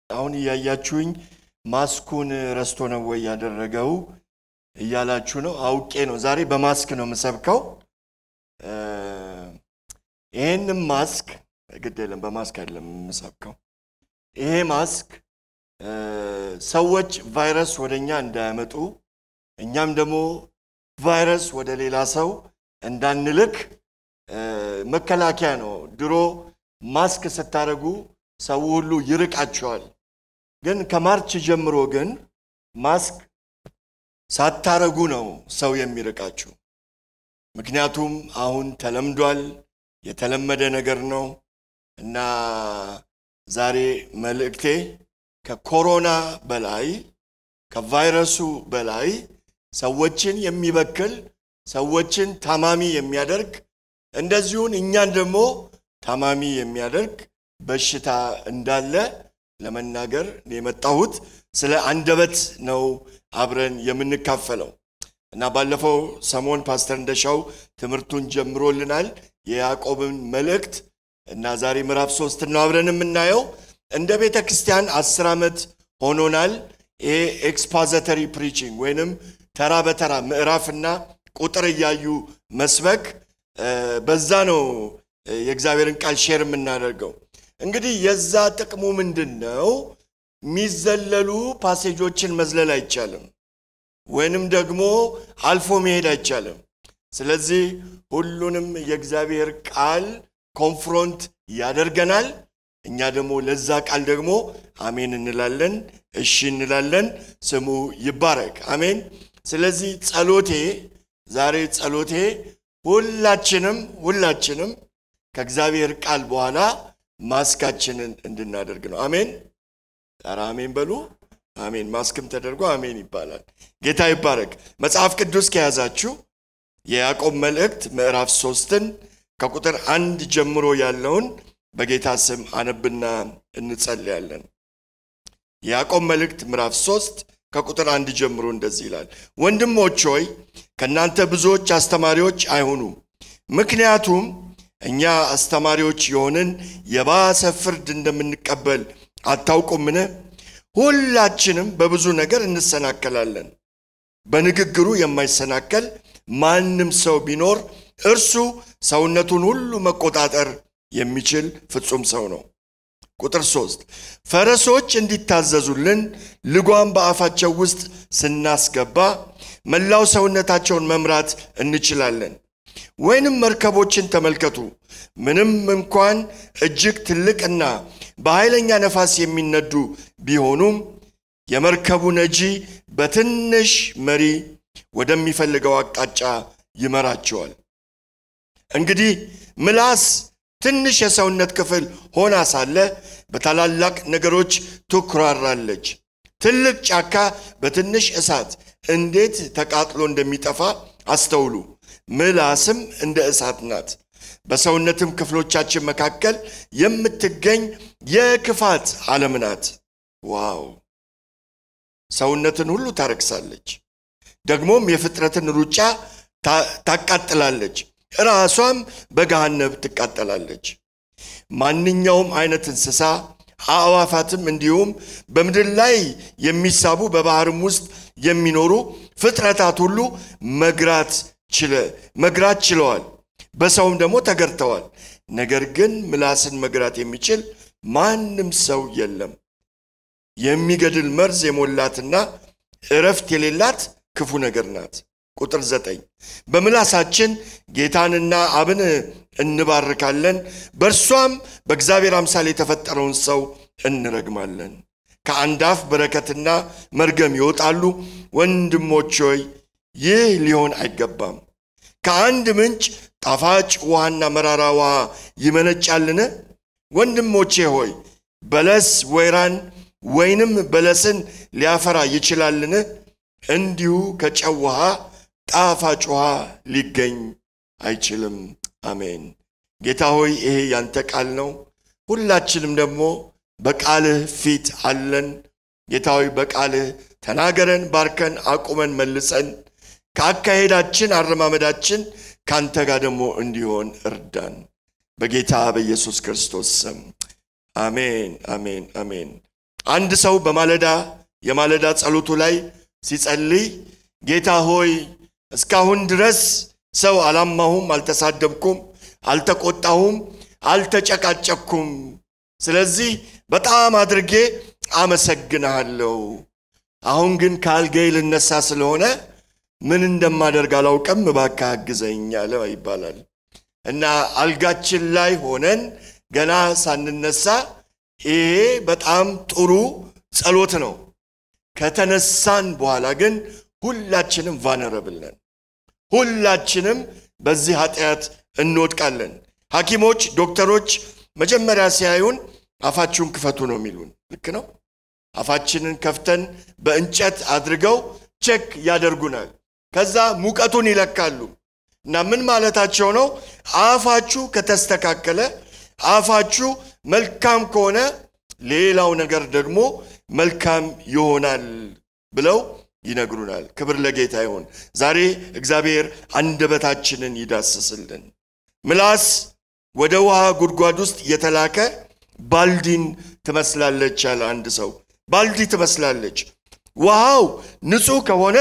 አሁን እያያችሁኝ ማስኩን ረስቶ ነው ወይ ያደረገው እያላችሁ ነው። አውቄ ነው። ዛሬ በማስክ ነው የምሰብከው። ይህንም ማስክ ግድ የለም በማስክ አይደለም የምሰብከው። ይሄ ማስክ ሰዎች ቫይረስ ወደ እኛ እንዳያመጡ እኛም ደግሞ ቫይረስ ወደ ሌላ ሰው እንዳንልክ መከላከያ ነው። ድሮ ማስክ ስታደርጉ ሰው ሁሉ ይርቃቸዋል። ግን ከማርች ጀምሮ ግን ማስክ ሳታረጉ ነው ሰው የሚርቃችሁ። ምክንያቱም አሁን ተለምዷል፣ የተለመደ ነገር ነው እና ዛሬ መልእክቴ ከኮሮና በላይ ከቫይረሱ በላይ ሰዎችን የሚበክል ሰዎችን ታማሚ የሚያደርግ እንደዚሁን እኛን ደግሞ ታማሚ የሚያደርግ በሽታ እንዳለ ለመናገር የመጣሁት ስለ አንደበት ነው አብረን የምንካፈለው እና ባለፈው ሰሞን ፓስተር እንደሻው ትምህርቱን ጀምሮልናል የያዕቆብን መልእክት እና ዛሬ ምዕራፍ ሶስት ነው አብረን የምናየው እንደ ቤተ ክርስቲያን አስር ዓመት ሆኖናል ይሄ ኤክስፖዘተሪ ፕሪቺንግ ወይንም ተራ በተራ ምዕራፍና ቁጥር እያዩ መስበክ በዛ ነው የእግዚአብሔርን ቃል ሼር የምናደርገው እንግዲህ የዛ ጥቅሙ ምንድን ነው የሚዘለሉ ፓሴጆችን መዝለል አይቻልም ወይንም ደግሞ አልፎ መሄድ አይቻልም ስለዚህ ሁሉንም የእግዚአብሔር ቃል ኮንፍሮንት ያደርገናል እኛ ደግሞ ለዛ ቃል ደግሞ አሜን እንላለን እሺ እንላለን ስሙ ይባረክ አሜን ስለዚህ ጸሎቴ ዛሬ ጸሎቴ ሁላችንም ሁላችንም ከእግዚአብሔር ቃል በኋላ ማስካችንን እንድናደርግ ነው አሜን ኧረ አሜን በሉ አሜን ማስክም ተደርጎ አሜን ይባላል ጌታ ይባረክ መጽሐፍ ቅዱስ ከያዛችሁ የያዕቆብ መልእክት ምዕራፍ ሶስትን ከቁጥር አንድ ጀምሮ ያለውን በጌታ ስም አነብና እንጸልያለን የያዕቆብ መልእክት ምዕራፍ ሶስት ከቁጥር አንድ ጀምሮ እንደዚህ ይላል ወንድሞች ሆይ ከእናንተ ብዙዎች አስተማሪዎች አይሁኑ ምክንያቱም እኛ አስተማሪዎች የሆንን የባሰ ፍርድ እንደምንቀበል አታውቁምን ሁላችንም በብዙ ነገር እንሰናከላለን በንግግሩ የማይሰናከል ማንም ሰው ቢኖር እርሱ ሰውነቱን ሁሉ መቆጣጠር የሚችል ፍጹም ሰው ነው ቁጥር ሶስት ፈረሶች እንዲታዘዙልን ልጓም በአፋቸው ውስጥ ስናስገባ መላው ሰውነታቸውን መምራት እንችላለን ወይንም መርከቦችን ተመልከቱ ምንም እንኳን እጅግ ትልቅና በኃይለኛ ነፋስ የሚነዱ ቢሆኑም የመርከቡ ነጂ በትንሽ መሪ ወደሚፈልገው አቅጣጫ ይመራቸዋል እንግዲህ ምላስ ትንሽ የሰውነት ክፍል ሆና ሳለ በታላላቅ ነገሮች ትኩራራለች ትልቅ ጫካ በትንሽ እሳት እንዴት ተቃጥሎ እንደሚጠፋ አስተውሉ ምላስም እንደ እሳት ናት በሰውነትም ክፍሎቻችን መካከል የምትገኝ የክፋት ዓለም ናት ዋው ሰውነትን ሁሉ ታረክሳለች ደግሞም የፍጥረትን ሩጫ ታቃጥላለች ራሷም በገሃነብ ትቃጠላለች ማንኛውም አይነት እንስሳ አእዋፋትም እንዲሁም በምድር ላይ የሚሳቡ በባህርም ውስጥ የሚኖሩ ፍጥረታት ሁሉ መግራት መግራት ችለዋል በሰውም ደግሞ ተገርተዋል ነገር ግን ምላስን መግራት የሚችል ማንም ሰው የለም የሚገድል መርዝ የሞላትና እረፍት የሌላት ክፉ ነገር ናት ቁጥር ዘጠኝ በምላሳችን ጌታንና አብን እንባርካለን በእርሷም በእግዚአብሔር አምሳል የተፈጠረውን ሰው እንረግማለን ከአንድ አፍ በረከትና መርገም ይወጣሉ ወንድሞች ሆይ ይህ ሊሆን አይገባም ከአንድ ምንጭ ጣፋጭ ውሃና መራራ ውሃ ይመነጫልን ወንድሞቼ ሆይ በለስ ወይራን ወይንም በለስን ሊያፈራ ይችላልን እንዲሁ ከጨው ውሃ ጣፋጭ ውሃ ሊገኝ አይችልም አሜን ጌታ ሆይ ይሄ ያንተ ቃል ነው ሁላችንም ደግሞ በቃልህ ፊት አለን ጌታ ሆይ በቃልህ ተናገረን ባርከን አቁመን መልሰን ከአካሄዳችን አረማመዳችን ከአንተ ጋር ደግሞ እንዲሆን እርዳን በጌታ በኢየሱስ ክርስቶስ ስም አሜን አሜን አሜን አንድ ሰው በማለዳ የማለዳ ጸሎቱ ላይ ሲጸልይ ጌታ ሆይ እስካሁን ድረስ ሰው አላማሁም፣ አልተሳደብኩም፣ አልተቆጣሁም፣ አልተጨቃጨኩም። ስለዚህ በጣም አድርጌ አመሰግንሃለሁ። አሁን ግን ከአልጋዬ ልነሳ ስለሆነ ምን እንደማደርግ አላውቅም፣ እባክህ አግዘኝ አለ ይባላል። እና አልጋችን ላይ ሆነን ገና ሳንነሳ ይሄ በጣም ጥሩ ጸሎት ነው። ከተነሳን በኋላ ግን ሁላችንም ቫነረብል ነን። ሁላችንም በዚህ ኃጢአት እንወድቃለን። ሐኪሞች፣ ዶክተሮች መጀመሪያ ሲያዩን አፋችሁን ክፈቱ ነው የሚሉን። ልክ ነው። አፋችንን ከፍተን በእንጨት አድርገው ቼክ ያደርጉናል። ከዛ ሙቀቱን ይለካሉ እና ምን ማለታቸው ነው? አፋችሁ ከተስተካከለ፣ አፋችሁ መልካም ከሆነ ሌላው ነገር ደግሞ መልካም ይሆናል ብለው ይነግሩናል። ክብር ለጌታ ይሁን። ዛሬ እግዚአብሔር አንደበታችንን ይዳስስልን። ምላስ ወደ ውሃ ጉድጓድ ውስጥ የተላከ ባልዲን ትመስላለች ያለ አንድ ሰው። ባልዲ ትመስላለች። ውሃው ንጹህ ከሆነ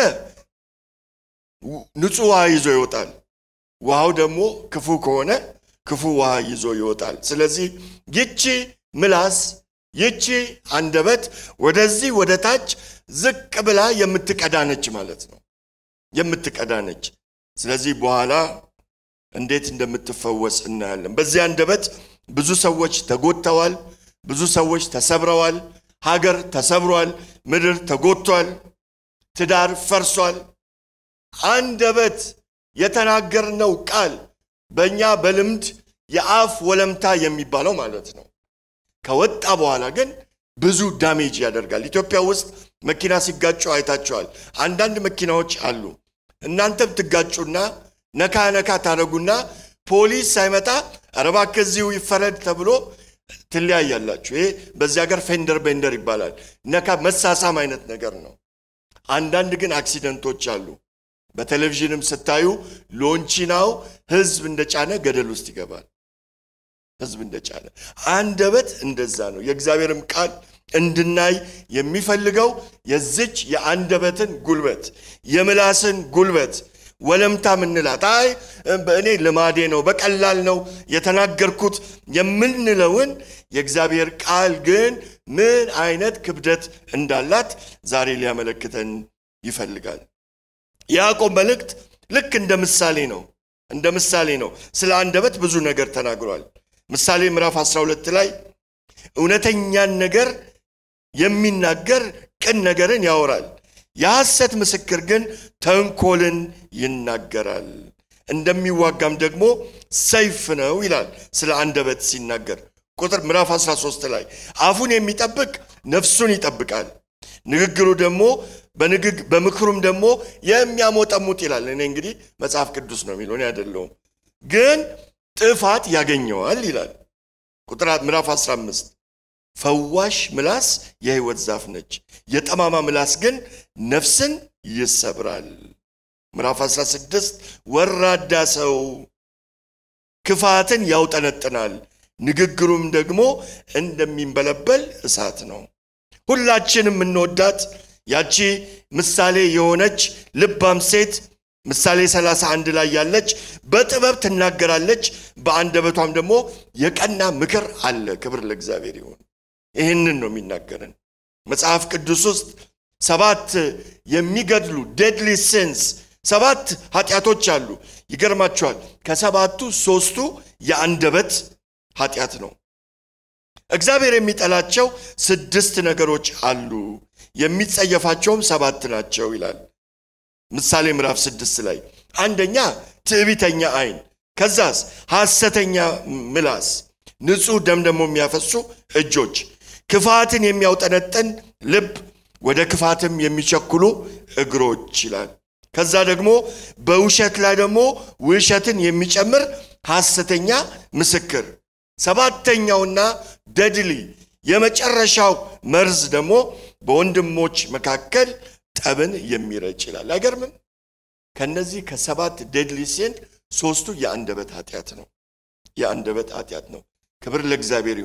ንጹህ ውሃ ይዞ ይወጣል። ውሃው ደግሞ ክፉ ከሆነ ክፉ ውሃ ይዞ ይወጣል። ስለዚህ ይቺ ምላስ ይቺ አንደበት ወደዚህ ወደ ታች ዝቅ ብላ የምትቀዳነች ማለት ነው። የምትቀዳነች። ስለዚህ በኋላ እንዴት እንደምትፈወስ እናያለን። በዚህ አንደበት ብዙ ሰዎች ተጎድተዋል። ብዙ ሰዎች ተሰብረዋል። ሀገር ተሰብሯል። ምድር ተጎድቷል። ትዳር ፈርሷል። አንደበት የተናገርነው ቃል በእኛ በልምድ የአፍ ወለምታ የሚባለው ማለት ነው ከወጣ በኋላ ግን ብዙ ዳሜጅ ያደርጋል። ኢትዮጵያ ውስጥ መኪና ሲጋጩ አይታቸዋል። አንዳንድ መኪናዎች አሉ። እናንተም ትጋጩና ነካ ነካ ታደረጉና ፖሊስ ሳይመጣ ኧረ እባክህ እዚሁ ይፈረድ ተብሎ ትለያያላችሁ። ይሄ በዚህ ሀገር ፌንደር ቤንደር ይባላል። ነካ መሳሳም አይነት ነገር ነው። አንዳንድ ግን አክሲደንቶች አሉ። በቴሌቪዥንም ስታዩ ሎንቺናው ህዝብ እንደጫነ ገደል ውስጥ ይገባል። ህዝብ እንደጫነ አንደበት እንደዛ ነው። የእግዚአብሔርም ቃል እንድናይ የሚፈልገው የዝች የአንደበትን ጉልበት የምላስን ጉልበት ወለምታ ምንላት አይ በእኔ ልማዴ ነው በቀላል ነው የተናገርኩት የምንለውን የእግዚአብሔር ቃል ግን ምን አይነት ክብደት እንዳላት ዛሬ ሊያመለክተን ይፈልጋል። የያዕቆብ መልእክት ልክ እንደ ምሳሌ ነው እንደ ምሳሌ ነው። ስለ አንደበት ብዙ ነገር ተናግሯል። ምሳሌ ምዕራፍ 12 ላይ እውነተኛን ነገር የሚናገር ቅን ነገርን ያወራል፣ የሐሰት ምስክር ግን ተንኮልን ይናገራል፣ እንደሚዋጋም ደግሞ ሰይፍ ነው ይላል ስለ አንደበት ሲናገር ቁጥር ምዕራፍ 13 ላይ አፉን የሚጠብቅ ነፍሱን ይጠብቃል፣ ንግግሩ ደግሞ በንግግ በምክሩም ደግሞ የሚያሞጠሙጥ ይላል። እኔ እንግዲህ መጽሐፍ ቅዱስ ነው የሚለው እኔ አይደለሁም። ግን ጥፋት ያገኘዋል ይላል። ቁጥር ምዕራፍ 15 ፈዋሽ ምላስ የሕይወት ዛፍ ነች፣ የጠማማ ምላስ ግን ነፍስን ይሰብራል። ምዕራፍ 16 ወራዳ ሰው ክፋትን ያውጠነጥናል፣ ንግግሩም ደግሞ እንደሚንበለበል እሳት ነው። ሁላችን የምንወዳት ያቺ ምሳሌ የሆነች ልባም ሴት ምሳሌ 31 ላይ ያለች በጥበብ ትናገራለች፣ በአንደበቷም ደግሞ የቀና ምክር አለ። ክብር ለእግዚአብሔር ይሁን። ይህንን ነው የሚናገርን መጽሐፍ ቅዱስ ውስጥ ሰባት የሚገድሉ ዴድሊ ሲንስ ሰባት ኃጢአቶች አሉ። ይገርማቸዋል። ከሰባቱ ሶስቱ የአንደበት ኃጢአት ነው። እግዚአብሔር የሚጠላቸው ስድስት ነገሮች አሉ፣ የሚጸየፋቸውም ሰባት ናቸው ይላል ምሳሌ ምዕራፍ ስድስት ላይ አንደኛ ትዕቢተኛ ዓይን፣ ከዛስ ሐሰተኛ ምላስ፣ ንጹሕ ደም ደግሞ የሚያፈሱ እጆች፣ ክፋትን የሚያውጠነጥን ልብ፣ ወደ ክፋትም የሚቸኩሉ እግሮች ይላል። ከዛ ደግሞ በውሸት ላይ ደግሞ ውሸትን የሚጨምር ሐሰተኛ ምስክር። ሰባተኛውና ደድሊ የመጨረሻው መርዝ ደግሞ በወንድሞች መካከል ጠብን የሚረጭ ይላል። አይገርምም? ከነዚህ ከሰባት ዴድሊ ሲን ሶስቱ የአንደበት ኃጢአት ነው። የአንደበት ኃጢአት ነው። ክብር ለእግዚአብሔር ይሁን።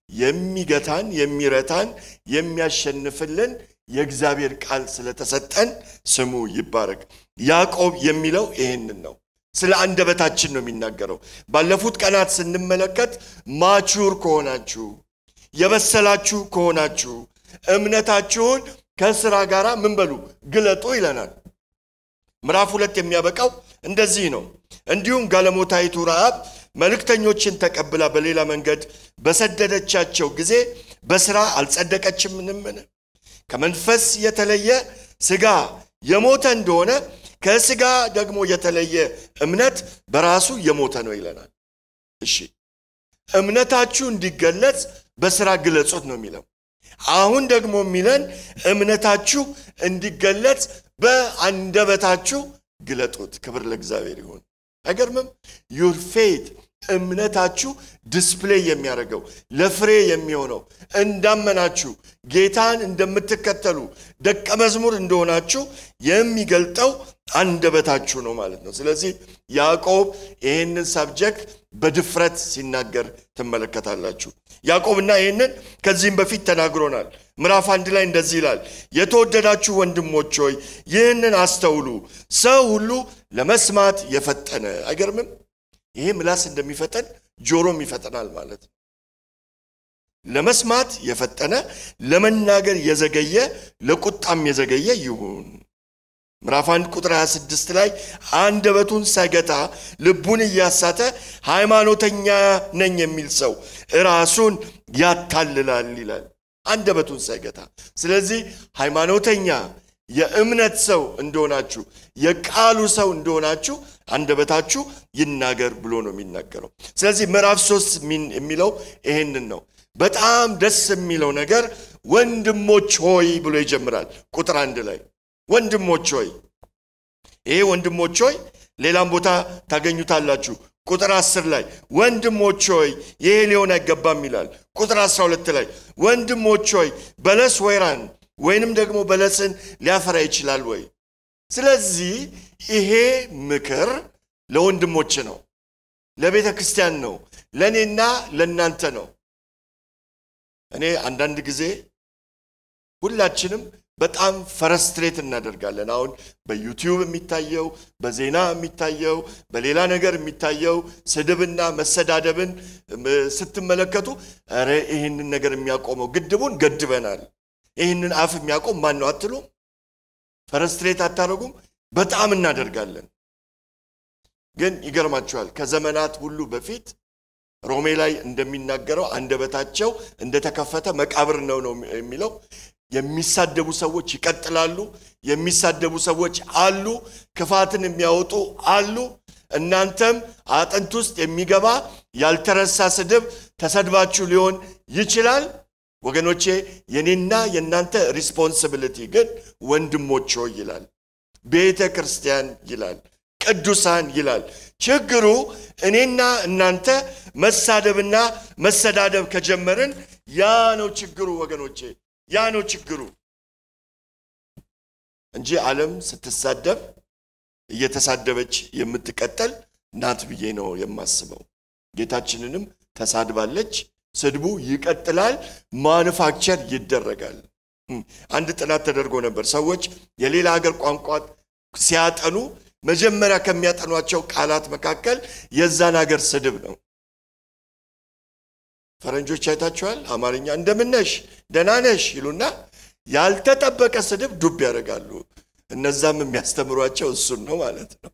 የሚገታን የሚረታን የሚያሸንፍልን የእግዚአብሔር ቃል ስለተሰጠን ስሙ ይባረክ። ያዕቆብ የሚለው ይህንን ነው። ስለ አንደበታችን ነው የሚናገረው። ባለፉት ቀናት ስንመለከት ማቹር ከሆናችሁ የበሰላችሁ ከሆናችሁ እምነታችሁን ከስራ ጋር ምን በሉ ግለጡ ይለናል። ምዕራፍ ሁለት የሚያበቃው እንደዚህ ነው። እንዲሁም ጋለሞታይቱ ረዓብ መልእክተኞችን ተቀብላ በሌላ መንገድ በሰደደቻቸው ጊዜ በስራ አልጸደቀችምምን? ከመንፈስ የተለየ ስጋ የሞተ እንደሆነ ከስጋ ደግሞ የተለየ እምነት በራሱ የሞተ ነው ይለናል። እሺ እምነታችሁ እንዲገለጽ በስራ ግለጹት ነው የሚለው። አሁን ደግሞ የሚለን እምነታችሁ እንዲገለጽ በአንደበታችሁ ግለጡት። ክብር ለእግዚአብሔር ይሁን። አይገርምም? ዩር ፌት እምነታችሁ ዲስፕሌይ የሚያደርገው ለፍሬ የሚሆነው እንዳመናችሁ ጌታን እንደምትከተሉ ደቀ መዝሙር እንደሆናችሁ የሚገልጠው አንደበታችሁ ነው ማለት ነው። ስለዚህ ያዕቆብ ይህንን ሳብጀክት በድፍረት ሲናገር ትመለከታላችሁ። ያዕቆብና ይህንን ከዚህም በፊት ተናግሮናል። ምዕራፍ አንድ ላይ እንደዚህ ይላል፣ የተወደዳችሁ ወንድሞች ሆይ ይህንን አስተውሉ፣ ሰው ሁሉ ለመስማት የፈጠነ አይገርምም? ይሄ ምላስ እንደሚፈጠን ጆሮም ይፈጠናል ማለት ነው። ለመስማት የፈጠነ ለመናገር የዘገየ ለቁጣም የዘገየ ይሁን። ምዕራፍ 1 ቁጥር 26 ላይ አንደበቱን ሳይገታ ልቡን እያሳተ ሃይማኖተኛ ነኝ የሚል ሰው ራሱን ያታልላል ይላል። አንደበቱን ሳይገታ። ስለዚህ ሃይማኖተኛ የእምነት ሰው እንደሆናችሁ የቃሉ ሰው እንደሆናችሁ አንደበታችሁ ይናገር ብሎ ነው የሚናገረው። ስለዚህ ምዕራፍ ሶስት የሚለው ይሄንን ነው። በጣም ደስ የሚለው ነገር ወንድሞች ሆይ ብሎ ይጀምራል። ቁጥር አንድ ላይ ወንድሞች ሆይ። ይሄ ወንድሞች ሆይ ሌላም ቦታ ታገኙታላችሁ። ቁጥር አስር ላይ ወንድሞች ሆይ ይሄ ሊሆን አይገባም ይላል። ቁጥር አስራ ሁለት ላይ ወንድሞች ሆይ በለስ ወይራን ወይንም ደግሞ በለስን ሊያፈራ ይችላል ወይ? ስለዚህ ይሄ ምክር ለወንድሞች ነው፣ ለቤተ ክርስቲያን ነው፣ ለእኔና ለእናንተ ነው። እኔ አንዳንድ ጊዜ ሁላችንም በጣም ፈረስትሬት እናደርጋለን። አሁን በዩቲዩብ የሚታየው በዜና የሚታየው በሌላ ነገር የሚታየው ስድብና መሰዳደብን ስትመለከቱ ኧረ ይህንን ነገር የሚያቆመው ግድቡን ገድበናል፣ ይህንን አፍ የሚያቆም ማን ነው አትሉም? ፈረስትሬት አታደርጉም? በጣም እናደርጋለን። ግን ይገርማችኋል ከዘመናት ሁሉ በፊት ሮሜ ላይ እንደሚናገረው አንደበታቸው እንደተከፈተ መቃብር ነው ነው የሚለው የሚሳደቡ ሰዎች ይቀጥላሉ። የሚሳደቡ ሰዎች አሉ። ክፋትን የሚያወጡ አሉ። እናንተም አጥንት ውስጥ የሚገባ ያልተረሳ ስድብ ተሰድባችሁ ሊሆን ይችላል። ወገኖቼ የኔና የእናንተ ሪስፖንሲቢሊቲ ግን ወንድሞች ሆይ ይላል፣ ቤተ ክርስቲያን ይላል፣ ቅዱሳን ይላል። ችግሩ እኔና እናንተ መሳደብና መሰዳደብ ከጀመርን ያ ነው ችግሩ ወገኖቼ ያ ነው ችግሩ እንጂ ዓለም ስትሳደብ እየተሳደበች የምትቀጠል ናት ብዬ ነው የማስበው። ጌታችንንም ተሳድባለች። ስድቡ ይቀጥላል፣ ማኑፋክቸር ይደረጋል። አንድ ጥናት ተደርጎ ነበር። ሰዎች የሌላ ሀገር ቋንቋ ሲያጠኑ መጀመሪያ ከሚያጠኗቸው ቃላት መካከል የዛን ሀገር ስድብ ነው። ፈረንጆች አይታችኋል። አማርኛ እንደምነሽ ደህና ነሽ ይሉና ያልተጠበቀ ስድብ ዱብ ያደርጋሉ። እነዛም የሚያስተምሯቸው እሱን ነው ማለት ነው።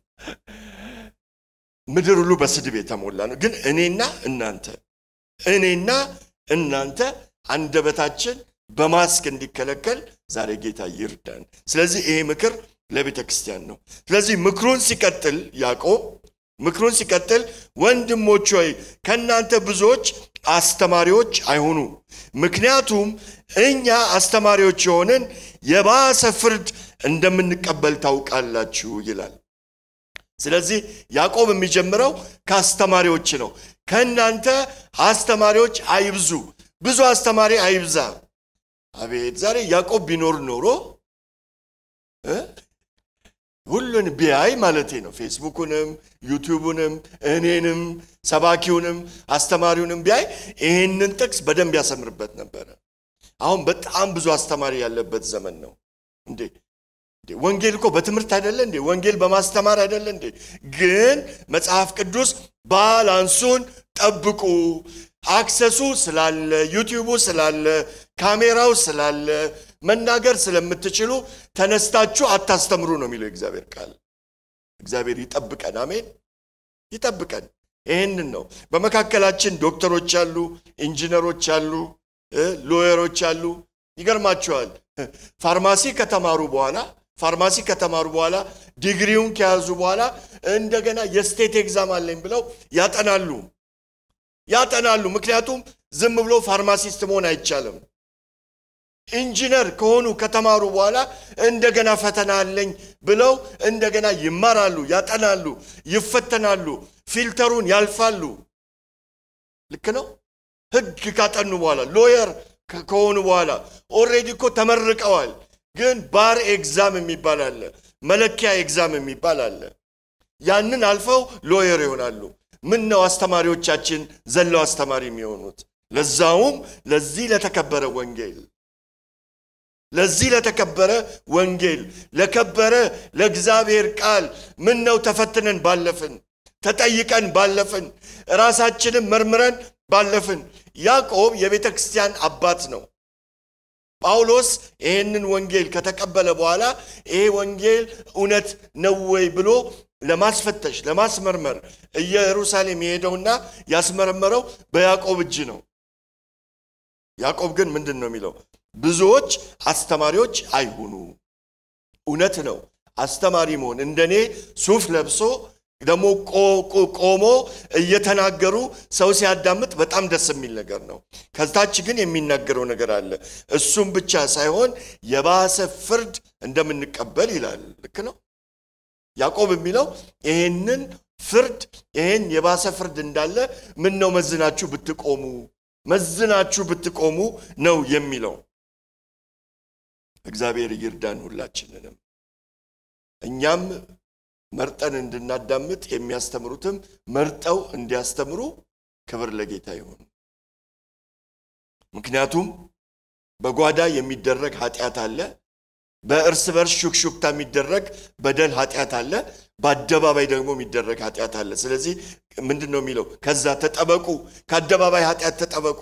ምድር ሁሉ በስድብ የተሞላ ነው። ግን እኔና እናንተ እኔና እናንተ አንደበታችን በማስክ እንዲከለከል ዛሬ ጌታ ይርዳን። ስለዚህ ይሄ ምክር ለቤተ ክርስቲያን ነው። ስለዚህ ምክሩን ሲቀጥል ያዕቆብ ምክሩን ሲቀጥል ወንድሞች ሆይ ከእናንተ ብዙዎች አስተማሪዎች አይሁኑ፣ ምክንያቱም እኛ አስተማሪዎች የሆንን የባሰ ፍርድ እንደምንቀበል ታውቃላችሁ ይላል። ስለዚህ ያዕቆብ የሚጀምረው ከአስተማሪዎች ነው። ከእናንተ አስተማሪዎች አይብዙ፣ ብዙ አስተማሪ አይብዛ። አቤት ዛሬ ያዕቆብ ቢኖር ኖሮ ሁሉን ቢያይ ማለቴ ነው። ፌስቡኩንም፣ ዩቲዩቡንም፣ እኔንም፣ ሰባኪውንም፣ አስተማሪውንም ቢያይ ይህንን ጥቅስ በደንብ ያሰምርበት ነበረ። አሁን በጣም ብዙ አስተማሪ ያለበት ዘመን ነው እንዴ! ወንጌል እኮ በትምህርት አይደለ እንዴ? ወንጌል በማስተማር አይደለ እንዴ? ግን መጽሐፍ ቅዱስ ባላንሱን ጠብቁ። አክሰሱ ስላለ፣ ዩቲዩቡ ስላለ፣ ካሜራው ስላለ፣ መናገር ስለምትችሉ ተነስታችሁ አታስተምሩ ነው የሚለው የእግዚአብሔር ቃል። እግዚአብሔር ይጠብቀን። አሜን፣ ይጠብቀን። ይህንን ነው። በመካከላችን ዶክተሮች አሉ፣ ኢንጂነሮች አሉ፣ ሎየሮች አሉ። ይገርማቸዋል። ፋርማሲ ከተማሩ በኋላ ፋርማሲ ከተማሩ በኋላ ዲግሪውን ከያዙ በኋላ እንደገና የስቴት ኤግዛም አለኝ ብለው ያጠናሉ ያጠናሉ። ምክንያቱም ዝም ብሎ ፋርማሲስት መሆን አይቻልም። ኢንጂነር ከሆኑ ከተማሩ በኋላ እንደገና ፈተና አለኝ ብለው እንደገና ይማራሉ፣ ያጠናሉ፣ ይፈተናሉ፣ ፊልተሩን ያልፋሉ። ልክ ነው። ህግ ካጠኑ በኋላ ሎየር ከሆኑ በኋላ ኦልሬዲ እኮ ተመርቀዋል። ግን ባር ኤግዛም የሚባል አለ፣ መለኪያ ኤግዛም የሚባል አለ። ያንን አልፈው ሎየር ይሆናሉ። ምን ነው አስተማሪዎቻችን ዘለው አስተማሪ የሚሆኑት? ለዛውም ለዚህ ለተከበረ ወንጌል ለዚህ ለተከበረ ወንጌል ለከበረ ለእግዚአብሔር ቃል ምን ነው ተፈትነን ባለፍን፣ ተጠይቀን ባለፍን፣ ራሳችንን መርምረን ባለፍን። ያዕቆብ የቤተ ክርስቲያን አባት ነው። ጳውሎስ ይህንን ወንጌል ከተቀበለ በኋላ ይሄ ወንጌል እውነት ነው ወይ ብሎ ለማስፈተሽ ለማስመርመር ኢየሩሳሌም የሄደውና ያስመረመረው በያዕቆብ እጅ ነው። ያዕቆብ ግን ምንድን ነው የሚለው? ብዙዎች አስተማሪዎች አይሁኑ። እውነት ነው። አስተማሪ መሆን እንደኔ ሱፍ ለብሶ ደግሞ ቆሞ እየተናገሩ ሰው ሲያዳምጥ በጣም ደስ የሚል ነገር ነው። ከታች ግን የሚናገረው ነገር አለ። እሱም ብቻ ሳይሆን የባሰ ፍርድ እንደምንቀበል ይላል። ልክ ነው። ያዕቆብ የሚለው ይህንን ፍርድ ይህን የባሰ ፍርድ እንዳለ ምን ነው መዝናችሁ ብትቆሙ መዝናችሁ ብትቆሙ ነው የሚለው። እግዚአብሔር ይርዳን ሁላችንንም እኛም መርጠን እንድናዳምጥ የሚያስተምሩትም መርጠው እንዲያስተምሩ ክብር ለጌታ ይሁን። ምክንያቱም በጓዳ የሚደረግ ኃጢአት አለ። በእርስ በርስ ሹክሹክታ የሚደረግ በደል ኃጢአት አለ። በአደባባይ ደግሞ የሚደረግ ኃጢአት አለ። ስለዚህ ምንድን ነው የሚለው? ከዛ ተጠበቁ፣ ከአደባባይ ኃጢአት ተጠበቁ።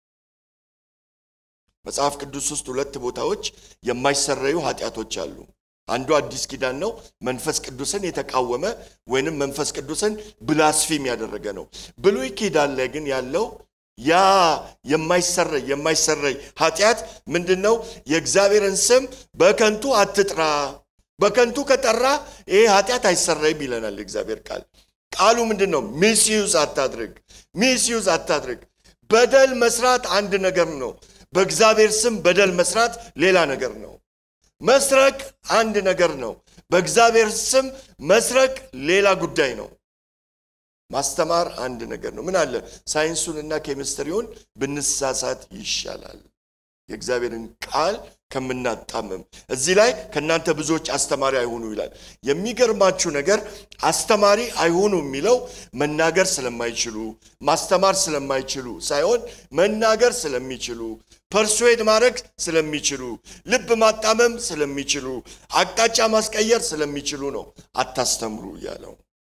መጽሐፍ ቅዱስ ውስጥ ሁለት ቦታዎች የማይሰረዩ ኃጢአቶች አሉ። አንዱ አዲስ ኪዳን ነው። መንፈስ ቅዱስን የተቃወመ ወይንም መንፈስ ቅዱስን ብላስፊም ያደረገ ነው። ብሉይ ኪዳን ላይ ግን ያለው ያ የማይሰረይ የማይሰረይ ኃጢአት ምንድን ነው? የእግዚአብሔርን ስም በከንቱ አትጥራ። በከንቱ ከጠራ ይሄ ኃጢአት አይሰረይም ይለናል እግዚአብሔር ቃል። ቃሉ ምንድን ነው? ሚስዩዝ አታድርግ፣ ሚስዩዝ አታድርግ። በደል መስራት አንድ ነገር ነው። በእግዚአብሔር ስም በደል መስራት ሌላ ነገር ነው። መስረቅ አንድ ነገር ነው። በእግዚአብሔር ስም መስረቅ ሌላ ጉዳይ ነው። ማስተማር አንድ ነገር ነው። ምን አለ ሳይንሱንና ኬሚስትሪውን ብንሳሳት ይሻላል የእግዚአብሔርን ቃል ከምናጣምም። እዚህ ላይ ከእናንተ ብዙዎች አስተማሪ አይሆኑ ይላል። የሚገርማችሁ ነገር አስተማሪ አይሆኑ የሚለው መናገር ስለማይችሉ ማስተማር ስለማይችሉ ሳይሆን መናገር ስለሚችሉ ፐርሱዌድ ማድረግ ስለሚችሉ ልብ ማጣመም ስለሚችሉ አቅጣጫ ማስቀየር ስለሚችሉ ነው አታስተምሩ እያለው።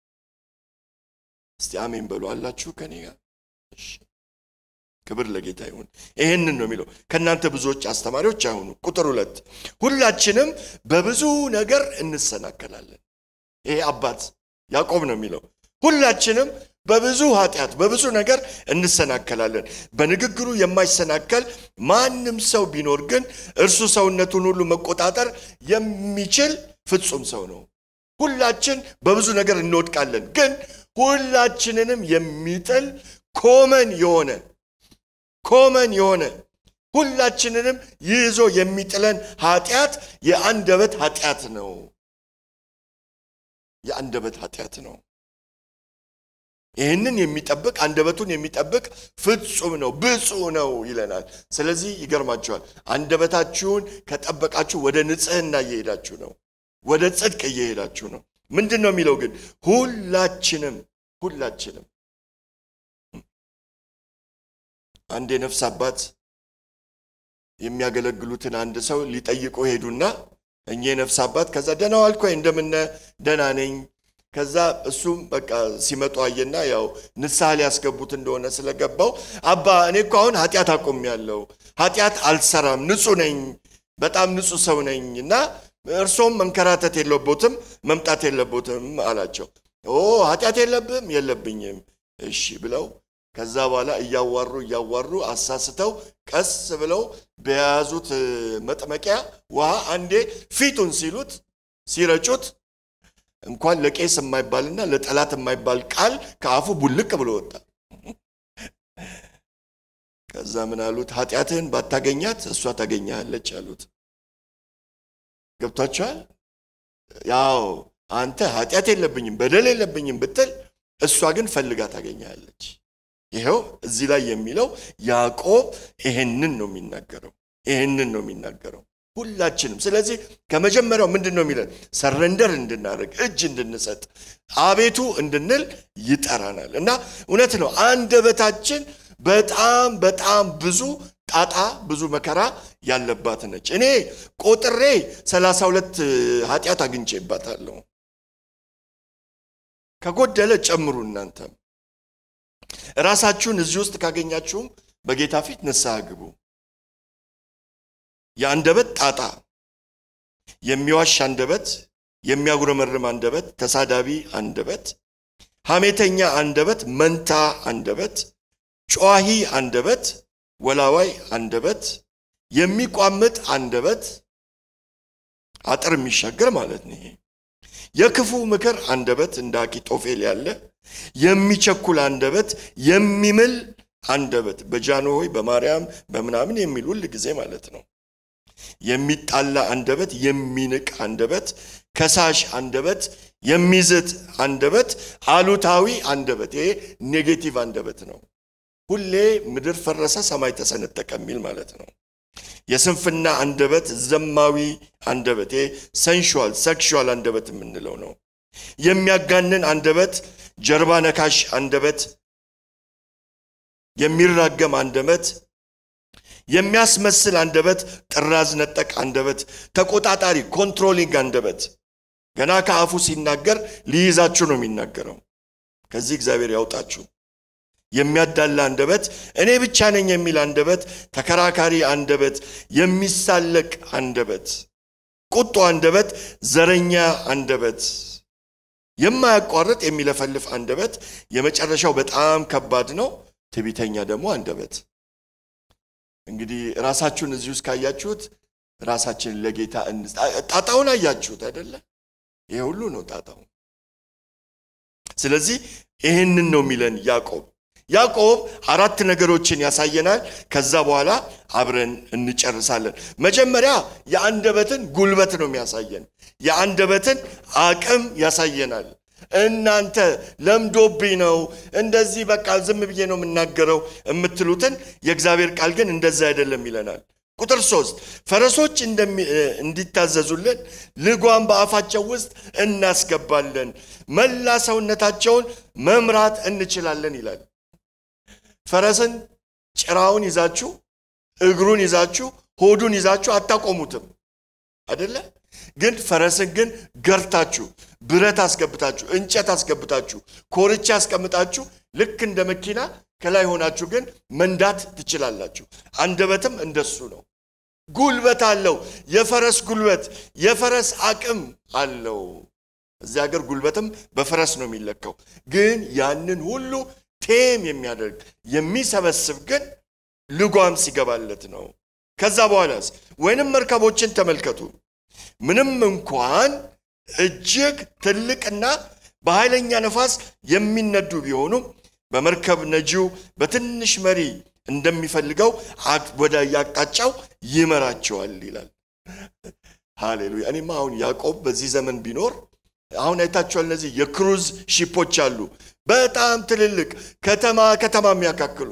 እስቲ አሜን በሉ አላችሁ ከኔ ጋር? እሺ ክብር ለጌታ ይሁን። ይህንን ነው የሚለው ከእናንተ ብዙዎች አስተማሪዎች አይሆኑ። ቁጥር ሁለት ሁላችንም በብዙ ነገር እንሰናከላለን። ይሄ አባት ያዕቆብ ነው የሚለው ሁላችንም በብዙ ኃጢአት በብዙ ነገር እንሰናከላለን። በንግግሩ የማይሰናከል ማንም ሰው ቢኖር ግን እርሱ ሰውነቱን ሁሉ መቆጣጠር የሚችል ፍጹም ሰው ነው። ሁላችን በብዙ ነገር እንወድቃለን፣ ግን ሁላችንንም የሚጥል ኮመን የሆነ ኮመን የሆነ ሁላችንንም ይዞ የሚጥለን ኃጢአት የአንደበት ኃጢአት ነው። የአንደበት ኃጢአት ነው። ይህንን የሚጠብቅ አንደበቱን የሚጠብቅ ፍጹም ነው፣ ብፁዕ ነው ይለናል። ስለዚህ ይገርማችኋል፣ አንደበታችሁን ከጠበቃችሁ ወደ ንጽህና እየሄዳችሁ ነው። ወደ ጽድቅ እየሄዳችሁ ነው። ምንድን ነው የሚለው ግን ሁላችንም ሁላችንም አንድ የነፍስ አባት የሚያገለግሉትን አንድ ሰው ሊጠይቁ ሄዱና እኚህ የነፍስ አባት ከዛ ደህና ዋልክ ወይ እንደምነ ደህና ነኝ ከዛ እሱም በቃ ሲመጡ አየና ያው ንስሐ ሊያስገቡት እንደሆነ ስለገባው አባ እኔ እኮ አሁን ኃጢአት አቆሚያለሁ ኃጢአት አልሰራም ንጹህ ነኝ በጣም ንጹህ ሰው ነኝ እና እርሶም መንከራተት የለቦትም መምጣት የለቦትም አላቸው ኦ ኃጢአት የለብም የለብኝም እሺ ብለው ከዛ በኋላ እያዋሩ እያዋሩ አሳስተው ቀስ ብለው በያዙት መጥመቂያ ውሃ አንዴ ፊቱን ሲሉት ሲረጩት እንኳን ለቄስ የማይባልና ለጠላት የማይባል ቃል ከአፉ ቡልቅ ብሎ ወጣ። ከዛ ምን አሉት? ኃጢአትህን ባታገኛት እሷ ታገኛለች አሉት። ገብቷችኋል? ያው አንተ ኃጢአት የለብኝም በደል የለብኝም ብትል እሷ ግን ፈልጋ ታገኛለች። ይኸው እዚህ ላይ የሚለው ያዕቆብ ይሄንን ነው የሚናገረው። ይሄንን ነው የሚናገረው ሁላችንም። ስለዚህ ከመጀመሪያው ምንድን ነው የሚለን? ሰረንደር እንድናደርግ እጅ እንድንሰጥ አቤቱ እንድንል ይጠራናል። እና እውነት ነው አንደበታችን በጣም በጣም ብዙ ጣጣ ብዙ መከራ ያለባት ነች። እኔ ቆጥሬ ሰላሳ ሁለት ኃጢአት አግኝቼባታለሁ። ከጎደለ ጨምሩ እናንተም ራሳችሁን እዚህ ውስጥ ካገኛችሁም በጌታ ፊት ንስሐ ግቡ። የአንደበት ጣጣ፣ የሚዋሽ አንደበት፣ የሚያጉረመርም አንደበት፣ ተሳዳቢ አንደበት፣ ሐሜተኛ አንደበት፣ መንታ አንደበት፣ ጨዋሂ አንደበት፣ ወላዋይ አንደበት፣ የሚቋምጥ አንደበት፣ አጥር የሚሻገር ማለት ነው። ይሄ የክፉ ምክር አንደበት እንደ አኪጦፌል ያለ የሚቸኩል አንደበት፣ የሚምል አንደበት በጃንሆይ በማርያም በምናምን የሚል ሁል ጊዜ ማለት ነው። የሚጣላ አንደበት፣ የሚንቅ አንደበት፣ ከሳሽ አንደበት፣ የሚዝት አንደበት፣ አሉታዊ አንደበት። ይሄ ኔጌቲቭ አንደበት ነው። ሁሌ ምድር ፈረሰ ሰማይ ተሰነጠቀ የሚል ማለት ነው። የስንፍና አንደበት፣ ዘማዊ አንደበት፣ ይሄ ሰንሹዋል ሴክሹዋል አንደበት የምንለው ነው። የሚያጋንን አንደበት፣ ጀርባ ነካሽ አንደበት፣ የሚራገም አንደበት፣ የሚያስመስል አንደበት፣ ጥራዝ ነጠቅ አንደበት፣ ተቆጣጣሪ ኮንትሮሊንግ አንደበት። ገና ከአፉ ሲናገር ሊይዛችሁ ነው የሚናገረው። ከዚህ እግዚአብሔር ያውጣችሁ። የሚያዳላ አንደበት፣ እኔ ብቻ ነኝ የሚል አንደበት፣ ተከራካሪ አንደበት፣ የሚሳለቅ አንደበት፣ ቁጡ አንደበት፣ ዘረኛ አንደበት፣ የማያቋርጥ የሚለፈልፍ አንደበት፣ የመጨረሻው በጣም ከባድ ነው። ትዕቢተኛ ደግሞ አንደበት። እንግዲህ ራሳችሁን እዚህ ውስጥ ካያችሁት ራሳችንን ለጌታ ጣጣውን አያችሁት አይደለ? ይሄ ሁሉ ነው ጣጣው። ስለዚህ ይህንን ነው የሚለን ያዕቆብ። ያዕቆብ አራት ነገሮችን ያሳየናል። ከዛ በኋላ አብረን እንጨርሳለን። መጀመሪያ የአንደበትን ጉልበት ነው የሚያሳየን። የአንደበትን አቅም ያሳየናል። እናንተ ለምዶብኝ ነው እንደዚህ በቃ ዝም ብዬ ነው የምናገረው የምትሉትን የእግዚአብሔር ቃል ግን እንደዛ አይደለም ይለናል። ቁጥር ሶስት ፈረሶች እንዲታዘዙልን ልጓም በአፋቸው ውስጥ እናስገባለን፣ መላ ሰውነታቸውን መምራት እንችላለን ይላል። ፈረስን ጭራውን ይዛችሁ እግሩን ይዛችሁ ሆዱን ይዛችሁ አታቆሙትም አደለ? ግን ፈረስን ግን ገርታችሁ ብረት አስገብታችሁ እንጨት አስገብታችሁ ኮርቻ አስቀምጣችሁ ልክ እንደ መኪና ከላይ ሆናችሁ ግን መንዳት ትችላላችሁ። አንደበትም እንደሱ ነው። ጉልበት አለው። የፈረስ ጉልበት፣ የፈረስ አቅም አለው። እዚህ ሀገር ጉልበትም በፈረስ ነው የሚለካው። ግን ያንን ሁሉ ቴም የሚያደርግ የሚሰበስብ ግን ልጓም ሲገባለት ነው። ከዛ በኋላስ ወይንም መርከቦችን ተመልከቱ። ምንም እንኳን እጅግ ትልቅና በኃይለኛ ነፋስ የሚነዱ ቢሆኑም በመርከብ ነጂው በትንሽ መሪ እንደሚፈልገው ወደ ያቅጣጫው ይመራቸዋል ይላል። ሃሌሉያ። እኔማ አሁን ያዕቆብ በዚህ ዘመን ቢኖር አሁን አይታችኋል። እነዚህ የክሩዝ ሺፖች አሉ፣ በጣም ትልልቅ ከተማ ከተማ የሚያካክሉ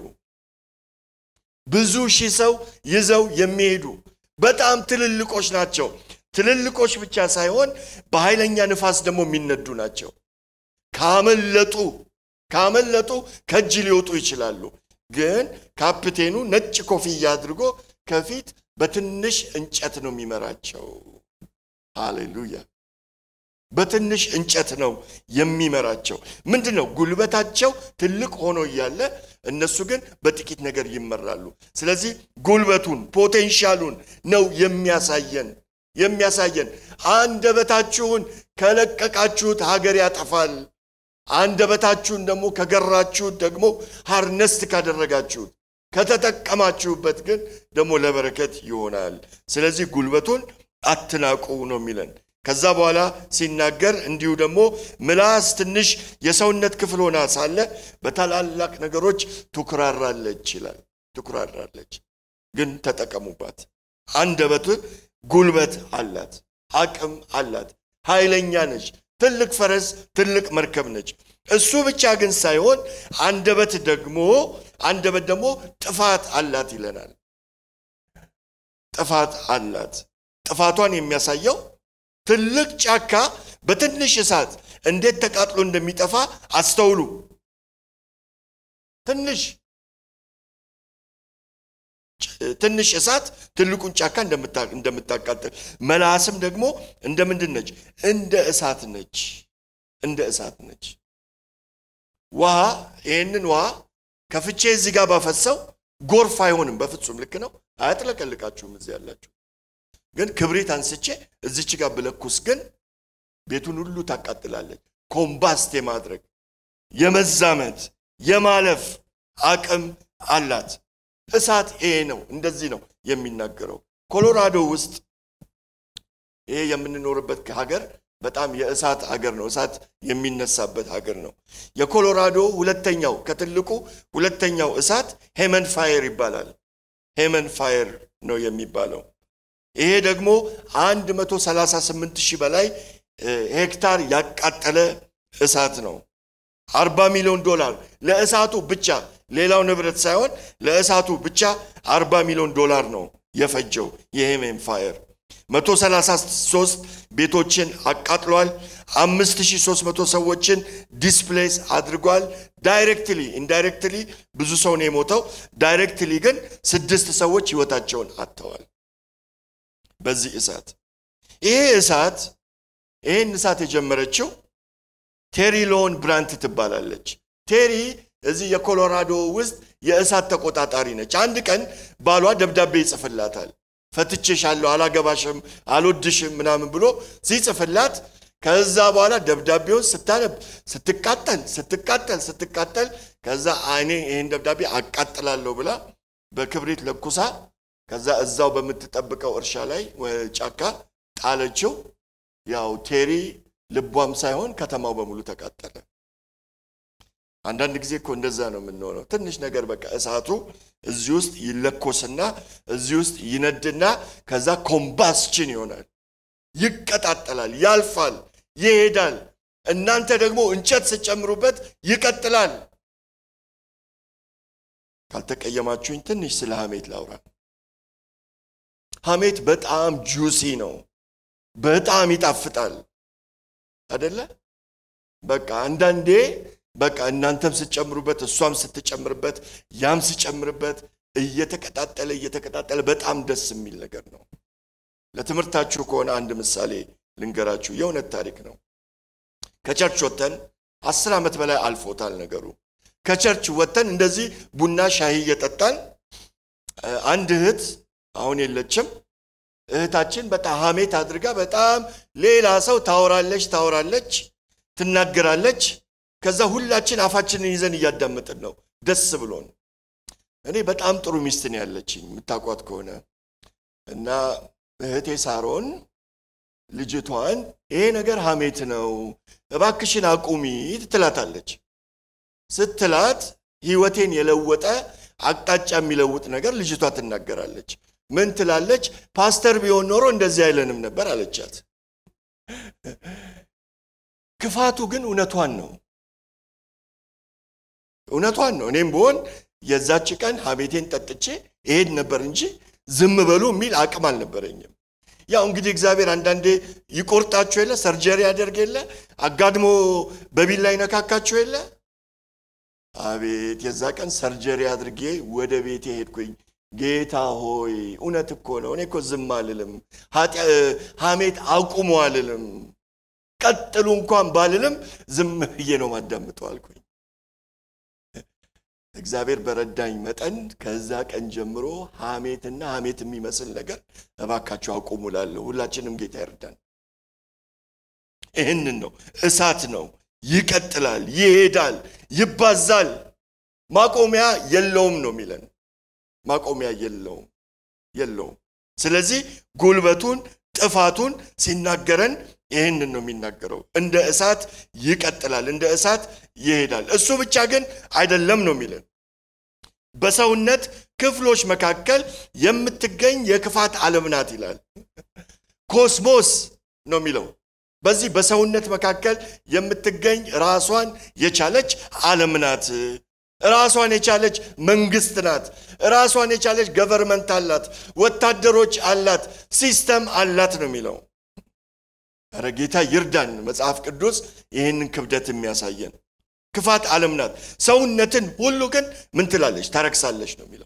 ብዙ ሺህ ሰው ይዘው የሚሄዱ በጣም ትልልቆች ናቸው። ትልልቆች ብቻ ሳይሆን በኃይለኛ ንፋስ ደግሞ የሚነዱ ናቸው። ካመለጡ ካመለጡ ከእጅ ሊወጡ ይችላሉ። ግን ካፕቴኑ ነጭ ኮፍያ አድርጎ ከፊት በትንሽ እንጨት ነው የሚመራቸው። ሃሌሉያ! በትንሽ እንጨት ነው የሚመራቸው። ምንድን ነው ጉልበታቸው ትልቅ ሆኖ እያለ እነሱ ግን በጥቂት ነገር ይመራሉ። ስለዚህ ጉልበቱን ፖቴንሻሉን ነው የሚያሳየን የሚያሳየን አንደበታችሁን ከለቀቃችሁት ሀገር ያጠፋል። አንደበታችሁን ደግሞ ከገራችሁት ደግሞ ሃርነስት ካደረጋችሁት ከተጠቀማችሁበት ግን ደግሞ ለበረከት ይሆናል። ስለዚህ ጉልበቱን አትናቁ ነው የሚለን። ከዛ በኋላ ሲናገር እንዲሁ ደግሞ ምላስ ትንሽ የሰውነት ክፍል ሆና ሳለ በታላላቅ ነገሮች ትኩራራለች ይላል። ትኩራራለች፣ ግን ተጠቀሙባት። አንደበት ጉልበት አላት፣ አቅም አላት፣ ኃይለኛ ነች። ትልቅ ፈረስ፣ ትልቅ መርከብ ነች። እሱ ብቻ ግን ሳይሆን አንደበት ደግሞ አንደበት ደግሞ ጥፋት አላት ይለናል። ጥፋት አላት። ጥፋቷን የሚያሳየው ትልቅ ጫካ በትንሽ እሳት እንዴት ተቃጥሎ እንደሚጠፋ አስተውሉ። ትንሽ ትንሽ እሳት ትልቁን ጫካ እንደምታቃጥል መላስም ደግሞ እንደ ምንድን ነች? እንደ እሳት ነች። እንደ እሳት ነች። ውሃ ይህንን ውሃ ከፍቼ እዚህ ጋር ባፈሰው ጎርፍ አይሆንም። በፍጹም ልክ ነው። አያጥለቀልቃችሁም እዚህ ያላችሁ ግን ክብሪት አንስቼ እዚች ጋር ብለኩስ ግን ቤቱን ሁሉ ታቃጥላለች። ኮምባስት የማድረግ የመዛመት የማለፍ አቅም አላት። እሳት ይሄ ነው። እንደዚህ ነው የሚናገረው። ኮሎራዶ ውስጥ ይሄ የምንኖርበት ሀገር በጣም የእሳት ሀገር ነው። እሳት የሚነሳበት ሀገር ነው። የኮሎራዶ ሁለተኛው ከትልቁ ሁለተኛው እሳት ሄመን ፋየር ይባላል። ሄመን ፋየር ነው የሚባለው። ይሄ ደግሞ 138 ሺህ በላይ ሄክታር ያቃጠለ እሳት ነው። 40 ሚሊዮን ዶላር ለእሳቱ ብቻ ሌላው ንብረት ሳይሆን ለእሳቱ ብቻ 40 ሚሊዮን ዶላር ነው የፈጀው የሄሜን ፋየር። 133 ቤቶችን አቃጥሏል። 5300 ሰዎችን ዲስፕሌስ አድርጓል። ዳይሬክትሊ ኢንዳይሬክትሊ ብዙ ሰው ነው የሞተው። ዳይሬክትሊ ግን ስድስት ሰዎች ህይወታቸውን አጥተዋል በዚህ እሳት። ይሄ እሳት ይህን እሳት የጀመረችው ቴሪ ሎን ብራንት ትባላለች። ቴሪ እዚህ የኮሎራዶ ውስጥ የእሳት ተቆጣጣሪ ነች። አንድ ቀን ባሏ ደብዳቤ ይጽፍላታል። ፈትቼሻለሁ፣ አላገባሽም፣ አልወድሽም ምናምን ብሎ ሲጽፍላት ከዛ በኋላ ደብዳቤውን ስታነብ ስትቃጠል ስትቃጠል ስትቃጠል ከዛ እኔ ይህን ደብዳቤ አቃጥላለሁ ብላ በክብሪት ለኩሳ ከዛ እዛው በምትጠብቀው እርሻ ላይ ጫካ ጣለችው። ያው ቴሪ ልቧም ሳይሆን ከተማው በሙሉ ተቃጠለ። አንዳንድ ጊዜ እኮ እንደዛ ነው የምንሆነው። ትንሽ ነገር በቃ እሳቱ እዚህ ውስጥ ይለኮስና እዚህ ውስጥ ይነድና ከዛ ኮምባስችን ይሆናል፣ ይቀጣጠላል፣ ያልፋል፣ ይሄዳል። እናንተ ደግሞ እንጨት ስጨምሩበት ይቀጥላል። ካልተቀየማችሁኝ ትንሽ ስለ ሐሜት ላውራ። ሐሜት በጣም ጁሲ ነው፣ በጣም ይጣፍጣል አደለ? በቃ አንዳንዴ በቃ እናንተም ስትጨምሩበት እሷም ስትጨምርበት ያም ሲጨምርበት እየተቀጣጠለ እየተቀጣጠለ በጣም ደስ የሚል ነገር ነው። ለትምህርታችሁ ከሆነ አንድ ምሳሌ ልንገራችሁ። የእውነት ታሪክ ነው። ከቸርች ወጥተን አስር ዓመት በላይ አልፎታል ነገሩ። ከቸርች ወጥተን እንደዚህ ቡና ሻሂ እየጠጣን አንድ እህት አሁን የለችም እህታችን በጣም ሐሜት አድርጋ በጣም ሌላ ሰው ታወራለች ታወራለች ትናገራለች። ከዛ ሁላችን አፋችንን ይዘን እያዳመጥን ነው ደስ ብሎን። እኔ በጣም ጥሩ ሚስት ነው ያለችኝ የምታውቋት ከሆነ እና እህቴ ሳሮን ልጅቷን ይሄ ነገር ሐሜት ነው እባክሽን አቁሚ ትላታለች። ስትላት ህይወቴን የለወጠ አቅጣጫ የሚለውጥ ነገር ልጅቷ ትናገራለች። ምን ትላለች? ፓስተር ቢሆን ኖሮ እንደዚህ አይለንም ነበር አለቻት። ክፋቱ ግን እውነቷን ነው እውነቷን ነው። እኔም ብሆን የዛች ቀን ሐሜቴን ጠጥቼ እሄድ ነበር እንጂ ዝም በሉ የሚል አቅም አልነበረኝም። ያው እንግዲህ እግዚአብሔር አንዳንዴ ይቆርጣችሁ የለ ሰርጀሪ ያደርግ የለ አጋድሞ በቢላ ይነካካችሁ የለ አቤት የዛ ቀን ሰርጀሪ አድርጌ ወደ ቤቴ ሄድኩኝ ጌታ ሆይ እውነት እኮ ነው እኔ እኮ ዝም አልልም ሐሜት አቁሙ አልልም ቀጥሉ እንኳን ባልልም ዝም ብዬ ነው ማዳምጠው አልኩኝ እግዚአብሔር በረዳኝ መጠን ከዛ ቀን ጀምሮ ሐሜትና ሐሜት የሚመስል ነገር እባካችሁ አቁሙ እላለሁ። ሁላችንም ጌታ ይርዳን። ይህንን ነው እሳት ነው፣ ይቀጥላል፣ ይሄዳል፣ ይባዛል፣ ማቆሚያ የለውም ነው የሚለን። ማቆሚያ የለውም የለውም። ስለዚህ ጉልበቱን ጥፋቱን ሲናገረን ይህንን ነው የሚናገረው። እንደ እሳት ይቀጥላል፣ እንደ እሳት ይሄዳል። እሱ ብቻ ግን አይደለም ነው የሚለን። በሰውነት ክፍሎች መካከል የምትገኝ የክፋት ዓለም ናት ይላል። ኮስሞስ ነው የሚለው። በዚህ በሰውነት መካከል የምትገኝ ራሷን የቻለች ዓለም ናት። ራሷን የቻለች መንግስት ናት። ራሷን የቻለች ገቨርመንት አላት፣ ወታደሮች አላት፣ ሲስተም አላት ነው የሚለው። ኧረ ጌታ ይርዳን። መጽሐፍ ቅዱስ ይህንን ክብደት የሚያሳየን ክፋት ዓለም ናት። ሰውነትን ሁሉ ግን ምን ትላለች? ታረክሳለች ነው የሚለው።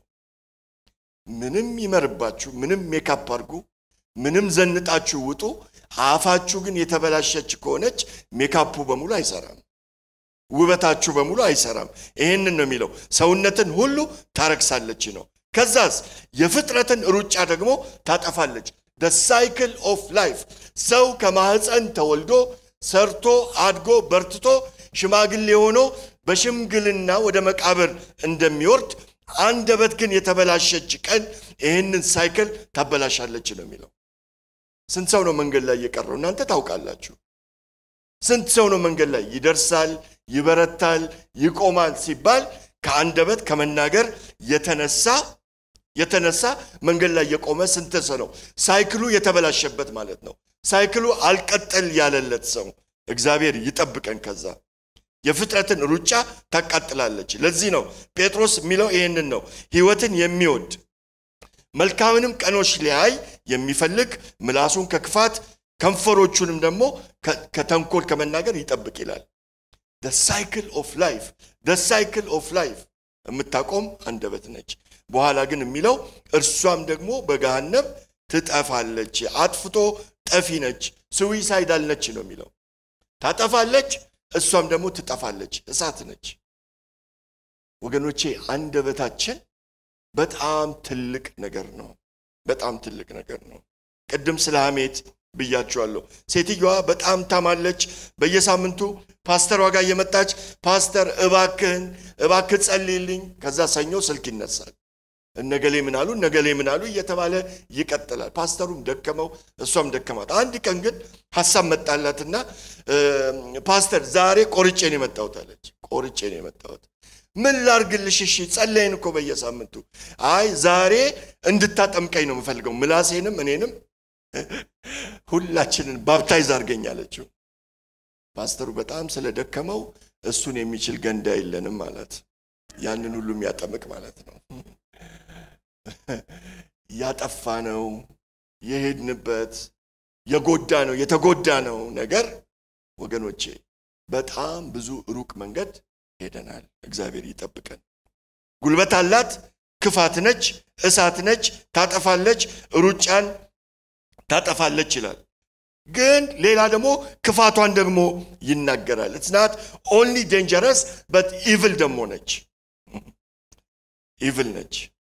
ምንም ይመርባችሁ፣ ምንም ሜካፕ አድርጉ፣ ምንም ዘንጣችሁ ውጡ፣ አፋችሁ ግን የተበላሸች ከሆነች ሜካፑ በሙሉ አይሰራም። ውበታችሁ በሙሉ አይሰራም። ይህንን ነው የሚለው። ሰውነትን ሁሉ ታረክሳለች ነው። ከዛስ የፍጥረትን ሩጫ ደግሞ ታጠፋለች። ደ ሳይክል ኦፍ ላይፍ ሰው ከማህፀን ተወልዶ ሰርቶ አድጎ በርትቶ ሽማግሌ ሆኖ በሽምግልና ወደ መቃብር እንደሚወርድ አንደበት ግን የተበላሸች ቀን ይህንን ሳይክል ታበላሻለች ነው የሚለው። ስንት ሰው ነው መንገድ ላይ የቀረው? እናንተ ታውቃላችሁ። ስንት ሰው ነው መንገድ ላይ ይደርሳል፣ ይበረታል፣ ይቆማል ሲባል ከአንደበት ከመናገር የተነሳ የተነሳ መንገድ ላይ የቆመ ስንት ሰው ነው? ሳይክሉ የተበላሸበት ማለት ነው። ሳይክሉ አልቀጠል ያለለት ሰው እግዚአብሔር ይጠብቀን። ከዛ የፍጥረትን ሩጫ ታቃጥላለች። ለዚህ ነው ጴጥሮስ የሚለው ይህንን ነው። ሕይወትን የሚወድ መልካምንም ቀኖች ሊያይ የሚፈልግ ምላሱን ከክፋት ከንፈሮቹንም ደግሞ ከተንኮል ከመናገር ይጠብቅ ይላል። ደ ሳይክል ኦፍ ላይፍ ደ ሳይክል ኦፍ ላይፍ የምታቆም አንደበት ነች። በኋላ ግን የሚለው እርሷም ደግሞ በገሃነም ትጠፋለች። አጥፍቶ ጠፊ ነች፣ ስዊሳይዳል ነች ነው የሚለው። ታጠፋለች፣ እሷም ደግሞ ትጠፋለች፣ እሳት ነች። ወገኖቼ አንደበታችን በጣም ትልቅ ነገር ነው። በጣም ትልቅ ነገር ነው። ቅድም ስለ ሐሜት ብያችኋለሁ። ሴትዮዋ በጣም ታማለች። በየሳምንቱ ፓስተሯ ጋር እየመጣች ፓስተር እባክህን እባክህ ጸልይልኝ። ከዛ ሰኞ ስልክ ይነሳል። እነገሌ ምን አሉ እነገሌ ምን አሉ እየተባለ ይቀጥላል። ፓስተሩም ደከመው፣ እሷም ደከማት። አንድ ቀን ግን ሀሳብ መጣላትና ፓስተር ዛሬ ቆርጬ ነው የመጣሁት አለች። ቆርጬ ነው የመጣሁት ምን ላርግልሽ? እሺ ጸለይን እኮ በየሳምንቱ። አይ ዛሬ እንድታጠምቀኝ ነው የምፈልገው፣ ምላሴንም እኔንም ሁላችንን ባፕታይዝ አድርገኝ አለችው። ፓስተሩ በጣም ስለደከመው እሱን የሚችል ገንዳ የለንም ማለት ያንን ሁሉ የሚያጠምቅ ማለት ነው። ያጠፋ ነው የሄድንበት የጎዳ ነው የተጎዳ ነው ነገር ወገኖቼ በጣም ብዙ ሩቅ መንገድ ሄደናል። እግዚአብሔር ይጠብቀን። ጉልበት አላት፣ ክፋት ነች፣ እሳት ነች፣ ታጠፋለች፣ ሩጫን ታጠፋለች ይላል። ግን ሌላ ደግሞ ክፋቷን ደግሞ ይናገራል። ኢትስ ናት ኦንሊ ዴንጀረስ በት ኢቭል ደግሞ ነች። ኢቭል ነች።